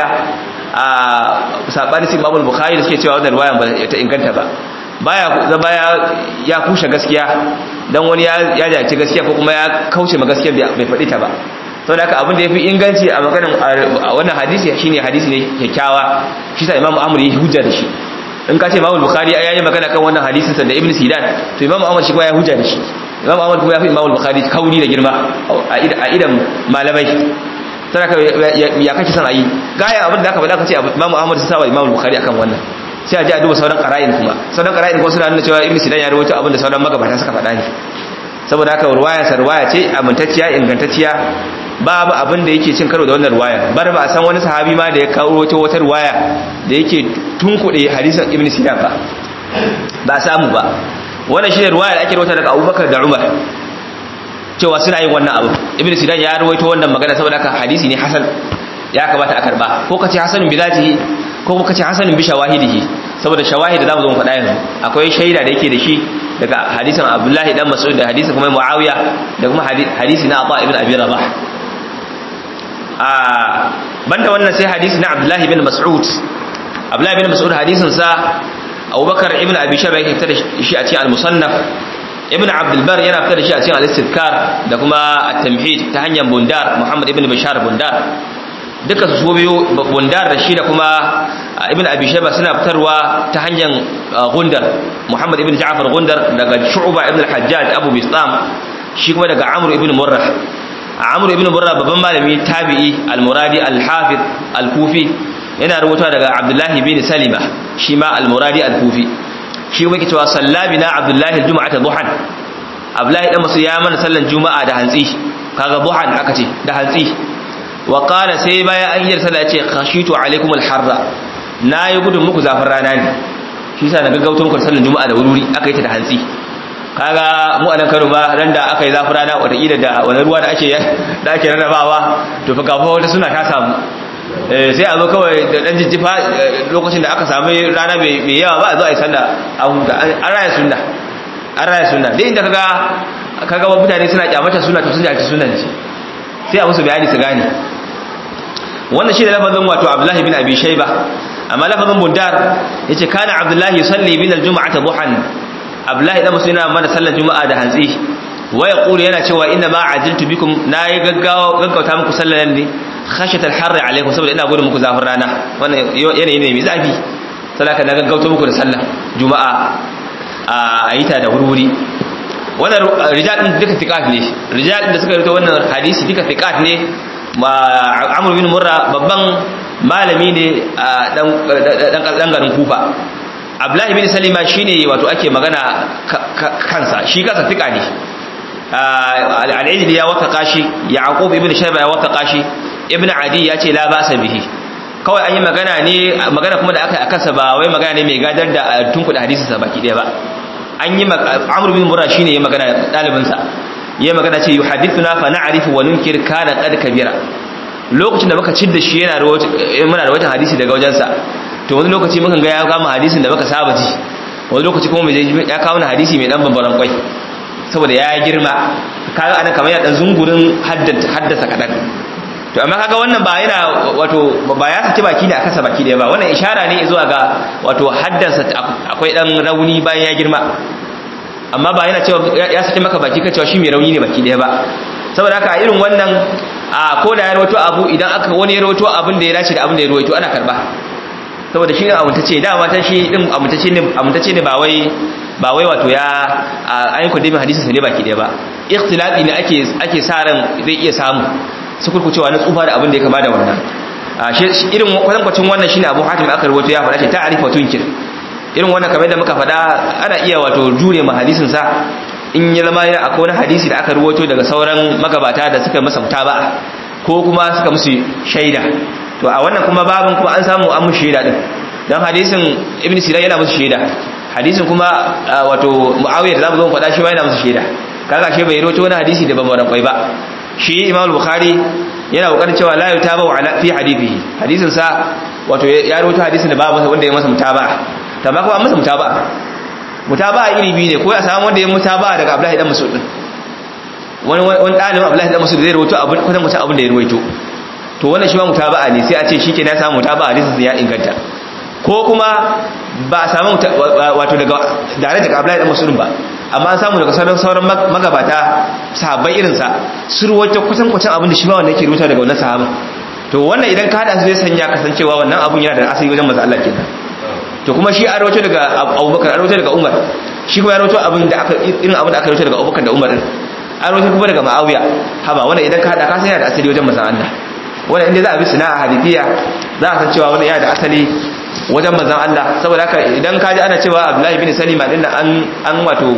Speaker 1: a sabani sin babul bukhari da suke cewa wannan ruwayan ba ta inganta ba baya zama ya kushe gaskiya dan wani ya jace gaskiya ko kuma ya kauce ma gaskiya bai faɗi ta ba saboda haka abin da yafi inganci a maganar wannan hadisi shine hadisi ne kyakkyawa shi sa imamu amr yi hujja da shi in ka ce imamu bukhari ya yi magana kan wannan hadisin sa da ibn sidan to imamu amr shi kuma ya hujja da shi imamu amr kuma ya fi imamu bukhari kauni da girma a idan malamai sadaka ya kake son ayi gaya abin da aka faɗa ka ce imamu ahmad sai sawa imamu bukhari akan wannan sai a ji a duba sauran qara'in kuma sauran qara'in kuma suna nuna cewa ibnu sidan ya rawaito abin da sauran magabata suka faɗa ne saboda haka ruwaya sa ruwaya ce amintacciya ingantacciya babu abin da yake cin karo da wannan ruwaya bar ba a san wani sahabi ma da ya kawo wata wata ruwaya da yake tunkuɗe hadisin ibnu sidan ba ba a samu ba wannan shine ruwaya da ake rawaita daga abubakar da umar cewa suna yin wannan abu ibn sidan ya rawaito wannan magana saboda haka hadisi ne hasan ya kamata a karba ko kace hasanun bi zatihi ko kace hasanun bi shawahidihi saboda shawahid da zamu zo mu faɗa yanzu akwai shaida da yake da shi daga hadisin abdullahi dan mas'ud da hadisin kuma muawiya da kuma hadisi na ata ibn abi rabah a banda wannan sai hadisi na abdullahi ibn mas'ud abdullahi ibn mas'ud hadisin sa abubakar ibn abi shaba yake fitar da shi a cikin al-musannaf ibn abdulbar yana fitar da shi a cikin al-istidkar da kuma at-tamhid ta hanyar bundar muhammad ibn bashar bundar duka su biyu bundar da shi da kuma ibn abi shayba suna fitarwa ta hanyar gundar muhammad ibn ja'far gundar daga shu'ba ibn al-hajjaj abu bistam shi kuma daga amr ibn murrah amr ibn murrah babban malami tabi'i al-muradi al-hafiz al-kufi yana rubuta daga abdullahi bin salima shi ma al-muradi al-kufi shi kuma yake cewa sallabina abdullahi aljum'ata duhan abdullahi dan masu ya mana sallan juma'a da hantsi kaga duhan aka ce da hantsi wa qala sai baya an yi sallah ce khashitu alaikum alharra nayi gudun muku zafin rana ne shi yasa na gaggauta muku sallan juma'a da wuri aka yi ta da hantsi kaga mu anan Kano ba ran da aka yi zafin rana wata ila da wani ruwa da ake da ake rarrabawa to fa gafa wata suna ta samu sai a zo kawai da dan jijjifa lokacin da aka samu rana mai yawa ba a zo a yi sallah a huta an raya sunna an raya sunna dai inda kaga kaga mutane suna kyamata sunna to sun ji sunna ce sai a musu bayani su gane wannan shi da lafazin wato Abdullahi bin Abi Shayba amma lafazin Bundar yace kana Abdullahi yusalli bin al-jum'ata duhan Abdullahi da musu yana mana sallar juma'a da hantsi wa yaqulu yana cewa inna ma ajiltu bikum nayi gaggawa gaggauta muku sallar ne khashatal harri alaikum saboda ina gudun muku zafin rana wannan yanayi ne mai zafi sadaka na gaggauta muku da sallah juma'a a yita da wurwuri wannan rijal din duka fiqat ne rijal din da suka rubuta wannan hadisi duka fiqat ne Amr bin Murra babban malami ne dan dan garin Kufa Abdullahi bin Salima shine wato ake magana kansa shi kansa fiqa ne al-Ilmi ya wataka shi Yaqub ibn Shayba ya wataka shi ibn adi ya ce la basa bihi kawai an yi magana ne magana kuma da aka akansa ba wai magana ne mai gadar da tunkuda hadisin sa baki daya ba an yi amr bin murra shine ya magana dalibin sa ya magana ce yuhaddithuna fa na'rifu wa nunkir kana qad kabira lokacin da muka cidda shi yana muna da wata hadisi daga wajensa to wani lokaci mukan ga ya kama hadisin da muka saba ji wani lokaci kuma ya kawo hadisi mai dan bambaran kwai saboda ya girma kaga anan kamar ya dan zungurin haddasa kadan to amma kaga wannan ba yana wato ba ya saki baki ne a kasa baki da ba wannan ishara ne zuwa ga wato haddansa akwai dan rauni bayan ya girma amma ba yana cewa ya saki maka baki ka cewa shi mai rauni ne baki daya ba saboda haka irin wannan a ko da ya rawaito abu idan aka wani ya rawaito abin da ya dace da abin da ya rawaito ana karba saboda shi ne amintacce dama ta shi din amintacce ne amintacce ne ba wai ba wai wato ya ayin kudimin hadisin sa ne baki daya ba ikhtilafi ne ake ake sa ran zai iya samu su kurkucewa na tsufa da abin da ya kama da wannan irin kwatankwacin wannan shine abu hatim aka rawaito ya faɗa ce ta arifa tunkir irin wannan kamar da muka faɗa ana iya wato jure ma hadisin sa in ya zama yana akwai wani hadisi da aka rawaito daga sauran magabata da suka masa mutaba'a ko kuma suka musu shaida to a wannan kuma babin kuma an samu an musu shaida din dan hadisin ibn sinan yana musu shaida hadisin kuma wato muawiya da zamu zo faɗa shi ma yana musu shaida kaga shi bai rawaito wani hadisi da ban kwai ba shi imam bukhari yana kokarin cewa la yutaba ala fi hadithihi hadisin sa wato ya rawaito hadisin da ba masa wanda ya masa mutaba'a tamma kuma an masa mutaba'a mutaba'a iri biyu ne ko ya samu wanda ya mutaba'a daga abdullahi dan mas'ud din wani wani dalibin abdullahi dan mas'ud zai rawaito abin kwatan kwatan abin da ya rawaito to wannan shi ma mutaba'a ne sai a ce shikenan ya samu mutaba'a hadisin ya inganta ko kuma ba a samu wato daga dare daga abdullahi dan mas'ud ba amma an samu daga sauran sauran magabata sahabbai irinsa su ruwaito kusan kusan abin da shi ma wanda yake rubuta daga wannan sahaba to wannan idan ka hada su zai sanya kasancewa wannan abun yana da asali wajen manzo Allah kenan to kuma shi an rawaito daga Abubakar an rawaito daga Umar shi kuma ya rawaito abin da aka irin abin da aka rawaito daga Abubakar da Umar din an rawaito kuma daga Muawiya haba wannan idan ka hada ka san yana da asali wajen manzo Allah wannan inda za a bi sana'a hadithiya za a san cewa wannan yana da asali wajen manzan Allah saboda haka idan ka ji ana cewa Abdullahi bin Salima din an an wato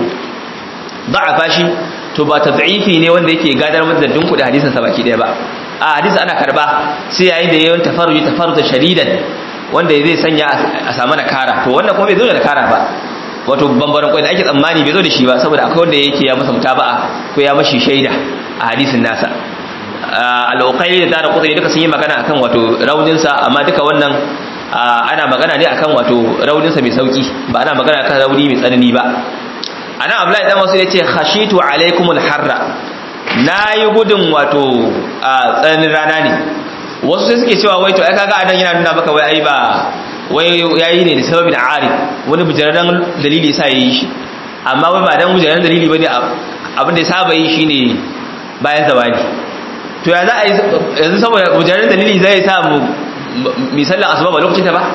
Speaker 1: da'afa shi to ba tad'ifi ne wanda yake gadar da dinku da hadisin sa baki daya ba a hadisi ana karba sai yayin da yayin tafarruji tafarruta shadidan wanda zai sanya a samu nakara to wannan kuma bai zo da nakara ba wato bambaran kwai da ake tsammani bai zo da shi ba saboda akwai wanda yake ya masa mutaba'a ko ya mashi shaida a hadisin nasa al-uqayli da da kudai duka sun yi magana akan wato raunin sa amma duka wannan ana magana ne akan wato rauninsa mai sauki ba ana magana kan rauni mai tsanani ba ana abdullahi dan wasu yace khashitu alaikumul harra nayi gudun wato a tsananin rana ne wasu sai suke cewa wai to ai kaga adan yana nuna maka wai ai ba wai yayi ne da sababin arif wani bujararren dalili yasa yayi shi amma wai ba dan bujararren dalili bane abin da ya saba yi shine bayan zawadi to ya za a yi yanzu saboda bujararren dalili zai sa mu misalin asuba ba lokacin ta ba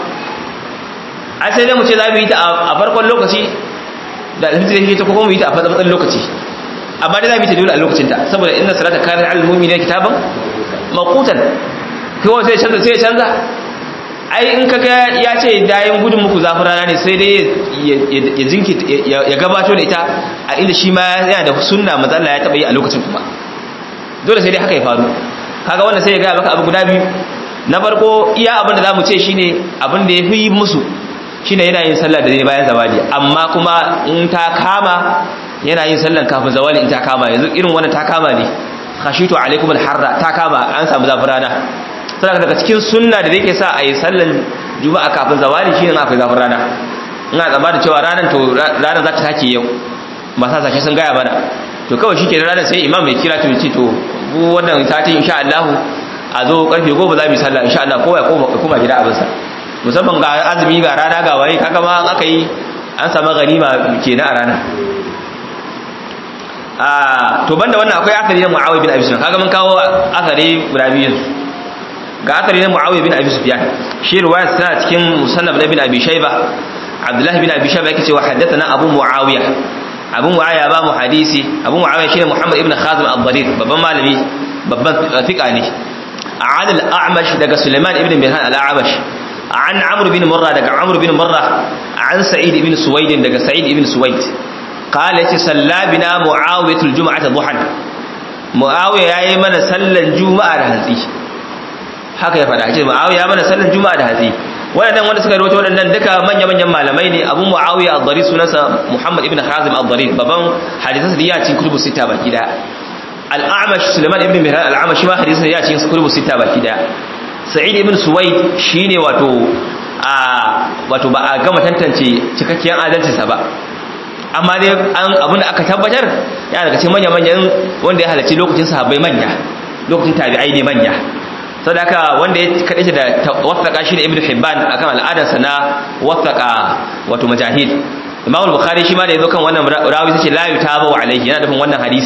Speaker 1: ai sai dai mu ce za mu yi ta a farkon lokaci da alhamdu da ta kuma mu yi ta a fatsan lokaci amma dai za mu yi ta dole a lokacin ta saboda inna salata kana al mu'mina kitaban maqutan ko sai canza sai canza ai in kaga ya ce dayin gudun muku zafin rana ne sai dai ya jinki ya gabato da ita a inda shi ma yana da sunna manzo Allah ya taba yi a lokacin kuma dole sai dai haka ya faru kaga wannan sai ya ga maka abu guda biyu na farko iya abin da za mu ce shi ne abin da ya fi musu shi ne yana yin sallah da zai bayan zawali amma kuma in ta kama yana yin sallan kafin zawali in ta kama yanzu irin wannan ta kama ne khashitu alaikum alharra ta kama an samu zafin rana saboda daga cikin sunna da yake sa a yi sallan juma'a kafin zawali shi ne akwai zafin rana ina zama da cewa ranar to ranar za ta take yau masu sashe sun gaya mana to kawai shi ke ranar sai imam mai kira to ce to wannan sati insha Allah a zo karfe goma za mu yi sallah insha Allah kowa ya koma gida abinsa musamman ga azumi ga rana ga waye kaga ma an aka yi an samu ganima kenan a rana a to banda wannan akwai akari na Muawiya bin Abi Sufyan kaga mun kawo akari guda biyu ga akari na Muawiya bin Abi Sufyan shi riwaya tana cikin musannaf na bin Abi Shayba Abdullah bin Abi Shayba yake cewa haddathana Abu Muawiya Abu Muawiya ba mu hadisi Abu Muawiya shine Muhammad ibn Khazim al-Dharir babban malami babban fiqa ne عن الأعمش دقى سليمان ابن مهان الأعمش عن عمرو بن مرة دقى عمرو بن مرة عن سعيد بن سويد دقى سعيد بن سويد قال صلى بنا معاوية الجمعة ضحى معاوية يا من صلى الجمعة هذه haka ya fada ce Muawiya ya mana sallar juma'a da hatsi waɗannan wanda suka rawaito waɗannan duka manya-manyan malamai ne Abu Muawiya al-Dhari sunansa Muhammad ibn Hazim al-Dhari baban hadisansa da ya cikin kutubu sita baki daya al'amash suleiman ibn mihran al'amash ma hadisin ya cikin kutubu sita baki daya sa'id ibn suwaid shine wato a wato ba a gama tantance cikakkiyar adalcinsa ba amma dai an abin da aka tabbatar ya daga cikin manya manyan wanda ya halarci lokacin sahabbai manya lokacin tabi'ai ne manya sadaka wanda ya kaɗe da wasaka shi ne ibn hibban akan al'adarsa na wasaka wato majahid imam al-bukhari shi ma da yazo kan wannan rawi sace la yutabu alaihi yana nufin wannan hadisin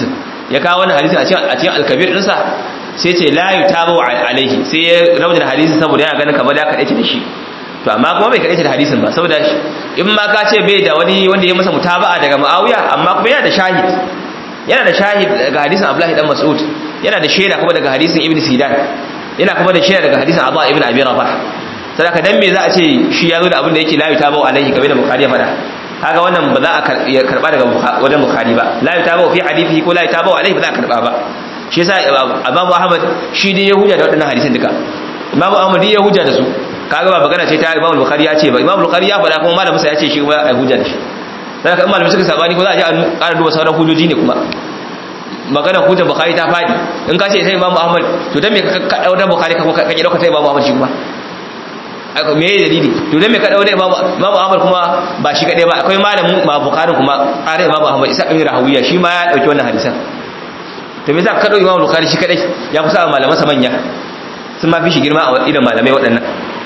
Speaker 1: ya kawo wannan hadisi a cikin a cikin al-kabir dinsa sai ce la yutabu alaihi sai ya rawaita hadisi saboda yana ganin kamar ya kadace da shi to amma kuma bai kadace da hadisin ba saboda in ma ka ce bai da wani wanda ya masa mutaba'a daga Muawiya amma kuma yana da shahid yana da shahid daga hadisin Abdullahi dan Mas'ud yana da shaida kuma daga hadisin Ibn Sidan yana kuma da shaida daga hadisin Abu Ibn Abi Rabah sadaka dan me za a ce shi ya zo da abin da yake la yutabu alaihi game da Bukhari ya faɗa kaga wannan ba za a karba daga wajen Bukhari ba la yutabu fi hadithihi ko la yutabu alaihi ba za a karba ba shi yasa Imam Ahmad shi dai ya hujja da waɗannan hadisan duka Imam Ahmad ya hujja da su kaga ba magana ce ta Imam Bukhari ya ce ba Imam Bukhari ya faɗa kuma malamin sa ya ce shi kuma ai hujja da shi dan haka malamin suka sabani ko za a je a ƙara duba sauran hujjoji ne kuma magana hujjar Bukhari ta faɗi in ka ce sai Imam Ahmad to dan me ka dauka Bukhari ka ka ki dauka sai Imam Ahmad shi kuma me ya dalili to dan me ka dauka Imam Imam Ahmad kuma ba shi kadai ba akwai malamin ma Bukhari kuma ƙara Imam Ahmad Isa ibn Rahawiya shi ma ya dauki wannan hadisan to me za ka dauki Imam Bukhari shi kadai ya kusa malaman sa manya sun ma fi shi girma a idan malamai waɗannan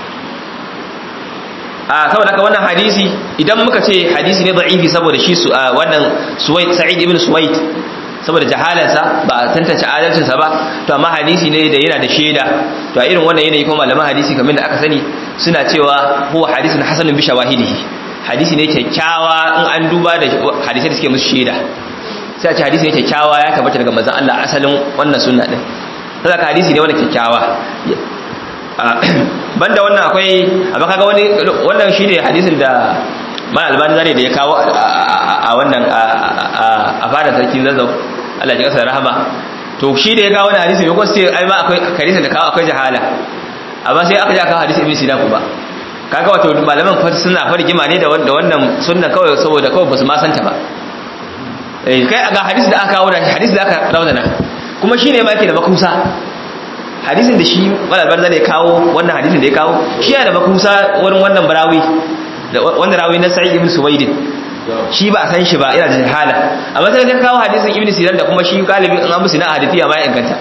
Speaker 1: a saboda haka wannan hadisi idan muka ce hadisi ne da'ifi saboda shi su wannan Suwaid Sa'id ibn Suwaid saboda jahalarsa ba a tantance adalcinsa ba to amma hadisi ne da yana da shaida to a irin wannan yanayi kuma malaman hadisi kamar da aka sani suna cewa huwa hadisun hasanun bi shawahidihi hadisi ne kyakkyawa in an duba da hadisai da suke musu shaida sai a ce hadisi ne kyakkyawa ya tabbata daga manzon Allah asalin wannan sunna din saboda hadisi ne wannan kyakkyawa banda wannan akwai amma kaga wani wannan shine hadisin da mal albani zare da ya kawo a wannan a fadar sarki zazzau Allah ya kasa rahama to shi da ya kawo wannan hadisi ko sai ai ma akwai hadisi da kawo akwai jahala amma sai aka ja kawo hadisi ibn sinan ba kaga wato malaman fa suna fargima ne da wannan sunna kawai saboda kawai basu ma santa ba eh kai ga hadisi da aka kawo da hadisi da aka rawana kuma shine ma yake da makusa hadisin da shi malal barza da ya kawo wannan hadisin da ya kawo shi yana da makusa wurin wannan barawi wanda rawi na sa'id ibn suwaidin shi ba a san shi ba yana da jahala amma sai ka kawo hadisin ibn sinan da kuma shi galibin an musu na hadisi ma ya inganta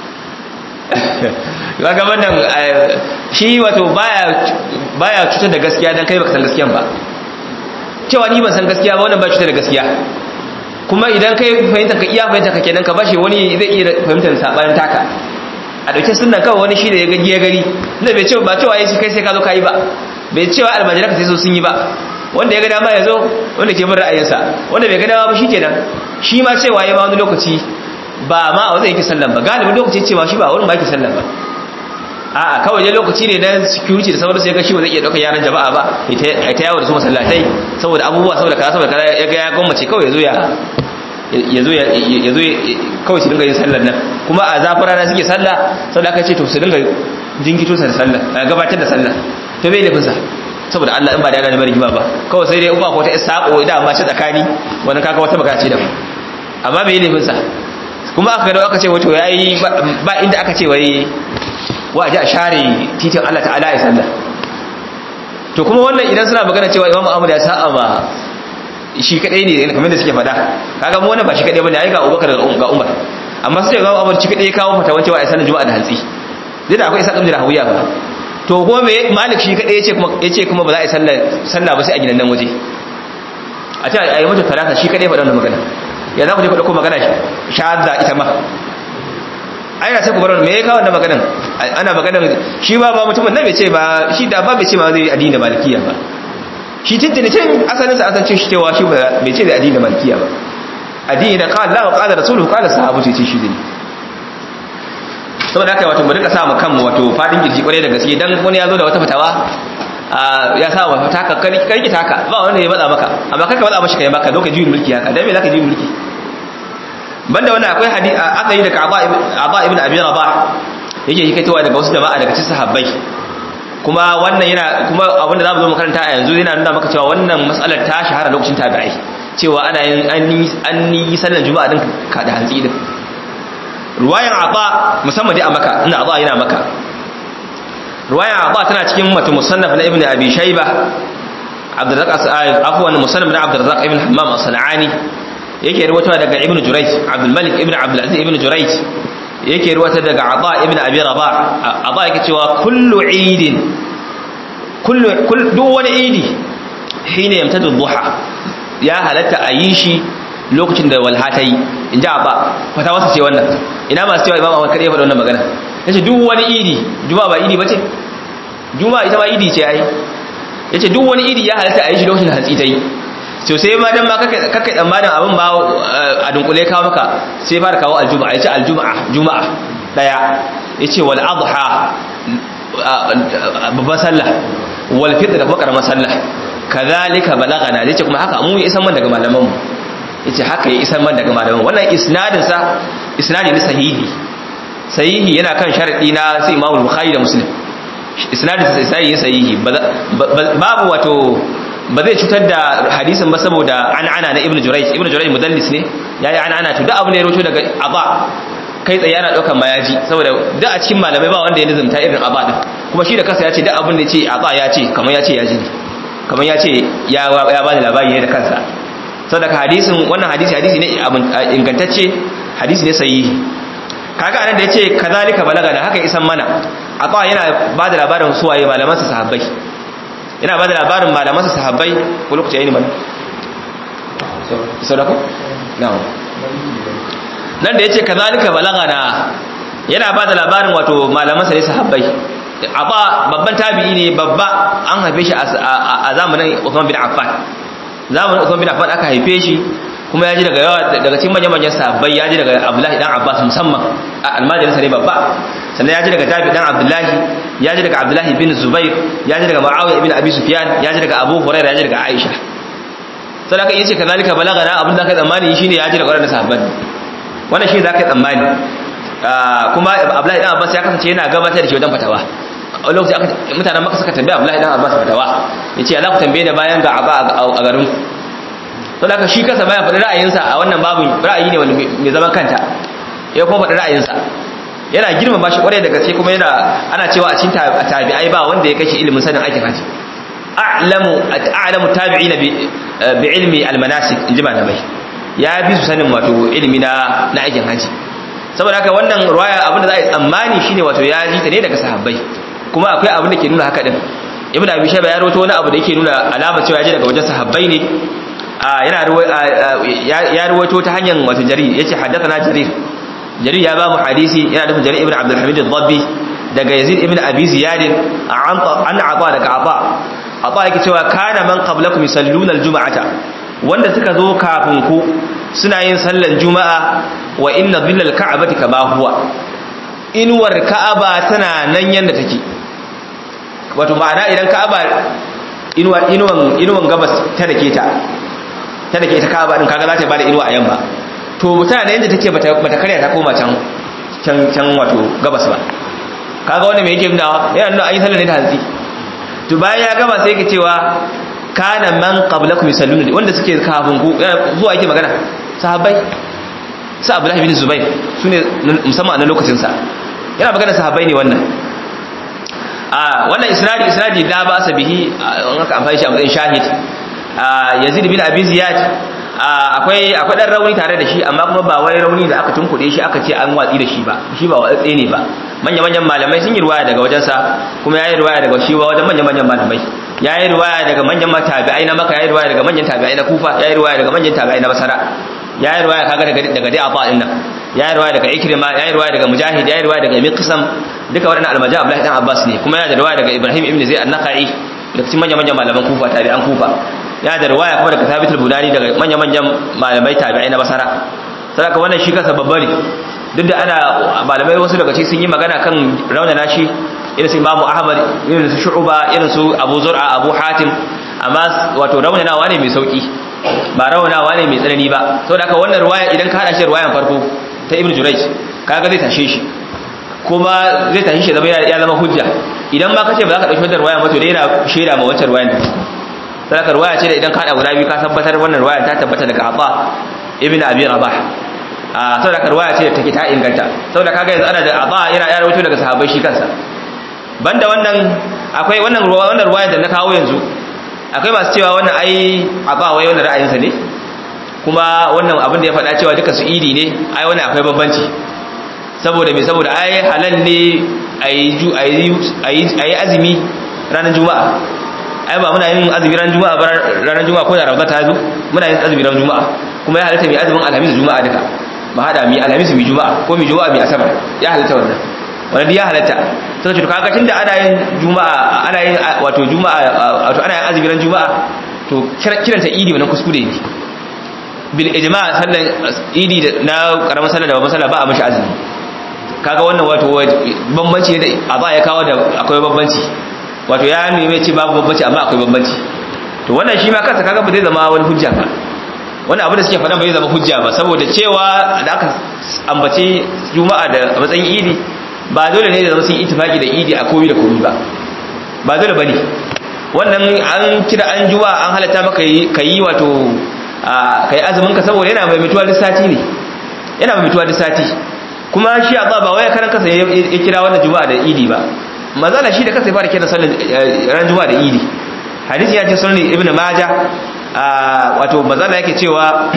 Speaker 1: kaga wannan shi wato baya baya cutar da gaskiya dan kai baka san gaskiyan ba cewa ni ban san gaskiya ba wannan ba cutar da gaskiya kuma idan kai fahimta ka iya fahimta ka kenan ka bashi wani zai iya fahimtar sabanin taka a dauke sunnan kawai wani shi da ya gagi ya gari inda bai ce ba cewa yayi kai sai ka zo ka yi ba bai cewa almajiran ka sai so sun yi ba wanda ya ga dama ya zo wanda ke bin ra'ayinsa wanda bai ga dama ba shikenan shi ma cewa ya ma wani lokaci ba ma a wajen yake sallan ba galibin lokaci cewa shi ba wurin ba yake sallan ba a'a kawai dai lokaci ne na security da sauransu ya ga shi ba zai iya ɗaukar yaran jama'a ba ya ta yawo da su masallatai saboda abubuwa saboda kaza saboda kaza ya ga ya gwammace kawai ya zo ya ya zo ya zo kawai su dinga yin sallar nan kuma a zafin rana suke sallah saboda aka ce to su dinga jinkito sa da sallah gabatar da sallah to bai lafinsa saboda Allah in ba da yana neman rigima ba kawai sai dai in ba ko ta isaqo idan ma shi tsakani wannan kaka wata magana ce da amma bai lafinsa kuma aka ga aka ce wato yayi ba inda aka ce wai wa ji a share titin Allah ta'ala ya sallah to kuma wannan idan suna magana cewa Imam Ahmad ya sa'a ba shi kadai ne kamar da suke fada kaga mu wannan ba shi kadai bane ai ga Abubakar ga Umar amma sai ga Umar shi kadai ya kawo fata wancewa ai sallar juma'a da hantsi dai da akwai isa kamar hawiya ba to kuma me Malik shi kadai yace kuma yace kuma ba za a yi sallar sallah ba sai a gidan nan waje a ce ayi mata talata shi kadai faɗa wannan magana ya za ku je ku dauko magana shahada ita ma ai na sai ku bar me ya kawo wannan maganan ana maganan shi ba ba mutumin nan bai ce ba shi da ba bai ce ma zai addini malikiya ba shi tuntuni can asalin sa asancin shi cewa shi bai ce da addini malikiya ba addini da qala Allah wa qala rasuluhu qala sahabatu ce shi ne saboda haka wato mu rika sa mu kanmu wato fadin girji kwarai da gaske dan wani ya zo da wata fatawa ya sa wa taka karki taka ba wanda ya matsa maka amma karka matsa mashi kai maka lokacin juyin mulki haka dan me zaka juyin mulki banda wannan akwai hadisi aka yi daga Aba ibn Abi Rabah yake hikaitowa daga wasu jama'a daga cikin sahabbai kuma wannan yana kuma abinda zamu zo makaranta a yanzu yana nuna maka cewa wannan mas'alar ta shahara lokacin tabi'ai cewa ana yin an yi sallar juma'a din ka da hantsi din ruwayan Aba musamman dai a Makka ina Aba yana Makka ruwayan Aba tana cikin mutum musannaf na Ibn Abi Shayba Abdurrazzaq afwan musannaf na Abdurrazzaq ibn Hammam as-Sanani yake ruwata daga ibnu jurayj abdul malik ibnu abdul aziz ibnu jurayj yake ruwata daga ata ibnu abi rabah ata yake cewa kullu eidin kullu duk wani idi hina yamtadu duha ya halatta a yi shi lokacin da walha ta yi in ji abba fata wasa ce wannan ina masu cewa imam ahmad kada ya faɗa wannan magana yace duk wani idi juma'a ba idi bace juma'a ita ma idi ce ai yace duk wani idi ya halatta a yi shi lokacin hantsi ta yi to sai ma dan ma kaka kaka tsammanin abin ba a dunkule kawo maka sai fara kawo aljuma'a yace aljuma'a juma'a daya yace wal adha babban sallah wal fitr da kuma karamar sallah kadhalika balagana yace kuma haka mu ya isan man daga malaman mu yace haka ya isan man daga malaman wannan isnadin sa isnadi ne sahihi sahihi yana kan sharadi na sai Imam Bukhari da Muslim isnadin sa sahihi sahihi babu wato ba zai cutar da hadisin ba saboda an'ana na Ibn Jurayj Ibn Jurayj mudallis ne yayi an'ana to duk abu ne ya rawaito daga Aba kai tsaye ana daukan mayaji saboda duk a cikin malamai ba wanda ya nizumta irin Aba din kuma shi da kansa ya ce duk abin da ya ce Aba ya ce kamar ya ce ya ji kamar ya ce ya ya bani labari ne da kansa saboda hadisin wannan hadisi hadisi ne ingantacce hadisi ne sahihi kaga anan da yace kazalika balagana haka isan mana Aba yana ba da labarin suwaye malaman sa sahabbai yana ba da labarin malaman sa sahabbai ko lokaci yayin mana sadaka na'am nan da yace kazalika balagana yana ba da labarin wato malaman sa ne sahabbai Aba babban tabi'i ne babba an haife shi a zamanin Uthman bin Affan zamanin Uthman bin Affan aka haife shi kuma ya ji daga yawa daga cikin manyan manyan sahabbai ya ji daga Abdullahi dan Abbas musamman a almajirinsa ne babba sannan ya ji daga Jabir dan Abdullahi ya ji daga Abdullahi bin Zubair ya ji daga Muawiya ibn Abi Sufyan ya ji daga Abu Hurairah ya ji daga Aisha sai aka yace kazalika balagana abin da kai tsammani shine ya ji daga wannan sahabban wannan shi zaka tsammani kuma Abdullahi dan Abbas ya kasance yana gabatar da shi wajen fatawa a lokacin aka mutanen maka suka tambaya Abdullahi dan Abbas fatawa yace ya za ku tambaye da bayan ga a garin to da shi kansa baya faɗi ra'ayinsa a wannan babin ra'ayi ne wanda mai zaman kanta ya kuma faɗi ra'ayinsa yana girmama shi kwarai da gaske kuma yana ana cewa a cikin tabi'ai ba wanda ya kashi ilimin sanin aikin haji a'lamu a'lamu tabi'ina bi bi ilmi almanasik inji malamai ya bi su sanin wato ilimi na na aikin haji saboda haka wannan ruwaya abin da za a yi tsammani shine wato ya ji ta ne daga sahabbai kuma akwai abin da ke nuna haka din ibnu abi shayba ya rawaito wani abu da yake nuna alama cewa ya ji daga wajen sahabbai ne yana ya ruwaito ta hanyar wato jarir yace haddathana jarir jarir ya ba mu hadisi yana nufin jarir ibn abdul hamid ad-dabbi daga yazid ibn abi ziyad an an aba daga aba aba yake cewa kana man qablakum yusalluna al-jum'ata wanda suka zo kafin ku suna yin sallar juma'a wa inna dhillal ka'bati kama huwa inuwar ka'aba tana nan yanda take wato ma'ana idan ka'aba inuwan inuwan inuwan gabas ta dake ta ta dake ta ka'aba din kaga za ta bada inuwa a yamma to mutane yanda take bata bata karya ta koma can can can wato gabas ba kaga wanda me yake nuna yana nuna an yi sallar ne da hantsi to bayan ya gaba sai yake cewa kana man qablakum yusalluna wanda suke kafin ku zuwa yake magana sahabbai sa Abdullahi bin Zubair sune musamman a lokacin sa yana magana sahabbai ne wannan a wannan isnadi isnadi la ba sa bihi an aka amfani shi a matsayin shahid Yazid bin Abi Ziyad akwai akwai dan rauni tare da shi amma kuma ba wai rauni da aka tunkuɗe shi aka ce an watsi da shi ba shi ba watsi ne ba manya manyan malamai sun yi riwaya daga wajen sa kuma yayi riwaya daga shi ba wajen manya manyan malamai yayi riwaya daga manyan tabi'ai na Makka yayi riwaya daga manyan tabi'ai na Kufa yayi riwaya daga manyan tabi'ai na Basra yayi riwaya kaga daga daga dai Afa din nan yayi riwaya daga Ikrima yayi riwaya daga Mujahid yayi riwaya daga Miqsam duka waɗannan almaja Abdullahi dan Abbas ne kuma yana da riwaya daga Ibrahim ibn Zayd an-Nakhai daga cikin manyan manyan malaman Kufa tabi'an Kufa yana da riwaya kuma daga Thabit al-Bunani daga manyan manyan malamai tabi'ai na Basra saboda wannan shi kansa babba ne duk da ana malamai wasu daga cikin sun yi magana kan raunana shi irin su Imam Ahmad irin su Shu'ba irin su Abu Zur'a Abu Hatim amma wato raunanawa ne mai sauki ba raunanawa ne mai tsanani ba saboda haka wannan riwaya idan ka hada shi riwayan farko ta Ibn Jurayj kaga zai tashe shi kuma zai tashi shi zama ya zama hujja idan ma kace ba za ka dauki wannan riwaya ba to dai yana shaida ma wancan riwayan da sadaka riwaya ce da idan ka hada guda biyu ka tabbatar wannan riwaya ta tabbata daga Abba ibn Abi Rabah a saboda riwaya ce da take ta inganta saboda kaga yanzu ana da Abba yana ya rawaito daga sahabbai shi kansa banda wannan akwai wannan ruwa wannan ruwaya da na kawo yanzu akwai masu cewa wannan ai Abba wai wannan ra'ayinsa ne kuma wannan abin da ya faɗa cewa duka su idi ne ai wannan akwai bambanci saboda me saboda ai halal ne ayi azumi ranar juma'a ai ba muna yin azumi ranar juma'a ba ranar juma'a ko da rawata ta zo muna yin azumi ranar juma'a kuma ya halatta mai azumin alhamis da juma'a duka ba hada mi alhamis mi juma'a ko mi juma'a mi asabar ya halatta wannan wannan ya halatta sai ce to kaga tunda ana yin juma'a ana yin wato juma'a wato ana yin azumi ran juma'a to kiranta idi wannan kuskure ne bil ijma' sallan idi na karamar sallah da babban sallah ba a mashi azumi kaga wannan wato bambanci ne da aba ya kawo da akwai bambanci wato ya nemi ce babu bambanci amma akwai bambanci to wannan shi ma kansa kaga ba zai zama wani hujja ba wani abu da suke faɗa bai zama hujja ba saboda cewa da aka ambace juma'a da matsayin idi ba dole ne da zama sun itifaki da idi a komi da komi ba ba dole bane wannan an kira an juma'a an halatta maka ka yi wato kai azumin ka saboda yana mai mutuwa duk sati ne yana mai mutuwa duk sati kuma shi a ba wai karan kasa ya kira wannan juma'a da idi ba mazala shi da kasa ya fara kira sallar ran juma'a da idi hadisi ya ce sunan ibnu majah wato mazala yake cewa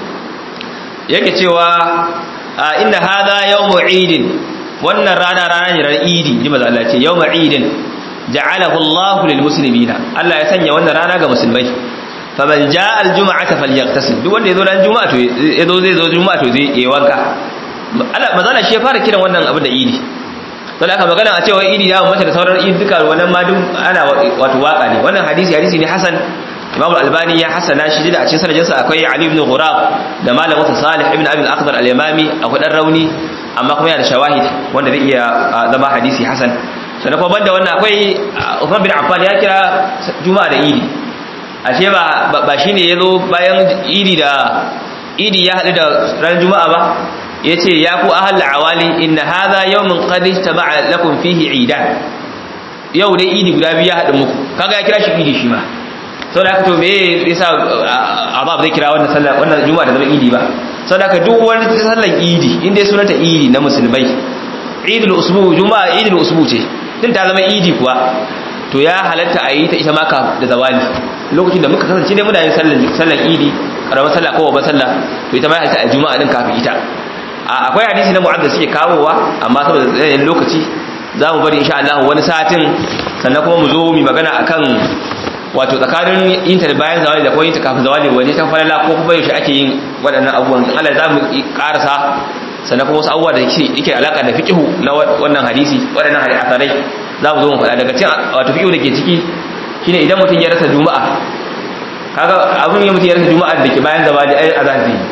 Speaker 1: yake cewa inna hadha yawmu idin wannan rana rana ne ran idi ji mazala ce yawmu idin ja'alahu Allahu lil muslimina Allah ya sanya wannan rana ga musulmai faman jaa al jum'ata falyaghtasil duk wanda yazo ran juma'a to yazo zai zo juma'a to zai yi wanka Allah mazala shi ya fara kiran wannan abin da idi to da aka magana a cewa idi ya mace da sauran idi duka wannan ma duk ana wato waka ne wannan hadisi hadisi ne hasan Imam Al-Albani ya hasana shi da a cikin sanadinsa akwai Ali ibn Ghurab da Malam Musa Salih ibn Abi Al-Akhdar Al-Yamami akwai dan rauni amma kuma yana da shawahid wanda zai iya zama hadisi hasan sannan kuma banda wannan akwai Uthman bin Affan ya kira Juma'a da Idi ashe ba ba shine yazo bayan Idi da Idi ya hadu da ran Juma'a ba yace ya ku ahal awali inna hadha yawmun qad istama'a lakum fihi idan yau dai Idi guda biyu ya hadu muku kaga ya kira shi Idi shi ma sau da aka to me yasa abab zai kira wannan sallah wannan juma'a da zama idi ba sau da aka duk wani sallan idi inda ya sunanta idi na musulmai idul usbu juma'a idul usbu ce din ta zama idi kuwa to ya halatta a yi ta ita maka da zawali lokacin da muka kasance dai muna yin sallan sallan idi karamar sallah ko babbar sallah to ita ma ya halatta a juma'a din kafin ita akwai hadisi na mu'adda suke kawowa amma saboda tsayin lokaci za mu bari insha Allah wani satin sannan kuma mu zo mu magana akan wato tsakanin yin ta bayan zawali da kuma yin ta kafin zawali wani ta falala ko kuma yaushe ake yin waɗannan abubuwan Allah za mu karasa sannan kuma wasu abubuwa da yake alaka da fiqhu na wannan hadisi waɗannan hadisarai za mu zo mu faɗa daga cikin wato fiqhu da ke ciki shine idan mutum ya rasa juma'a kaga abun ya mutum ya rasa juma'a da ke bayan zawali ai azhar zai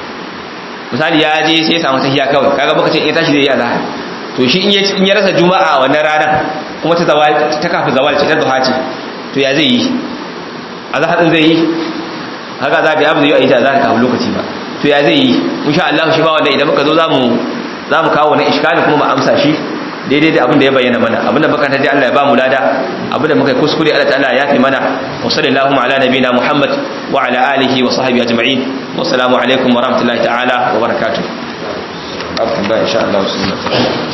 Speaker 1: misali ya je sai ya samu tahiya kawai kaga baka ce in tashi zai yi azhar to shi in ya rasa juma'a wannan ranar kuma ta zawali ta kafin zawali ce ta duha ce to ya zai yi a zahaɗin zai yi haka za ka yi abu zai yi a yi ta za ka kafin lokaci ba to ya zai yi insha Allah shi ba wanda idan muka zo za mu kawo wani iskali kuma mu amsa shi daidai da abin da ya bayyana mana abin da baka ta ji Allah ya ba mu lada abin da muka kuskure Allah ta'ala ya fi mana wa sallallahu ala nabina Muhammad wa ala alihi wa sahbihi ajma'in wa assalamu alaikum wa rahmatullahi ta'ala wa barakatuh. Abu tambaya insha Allah sunna.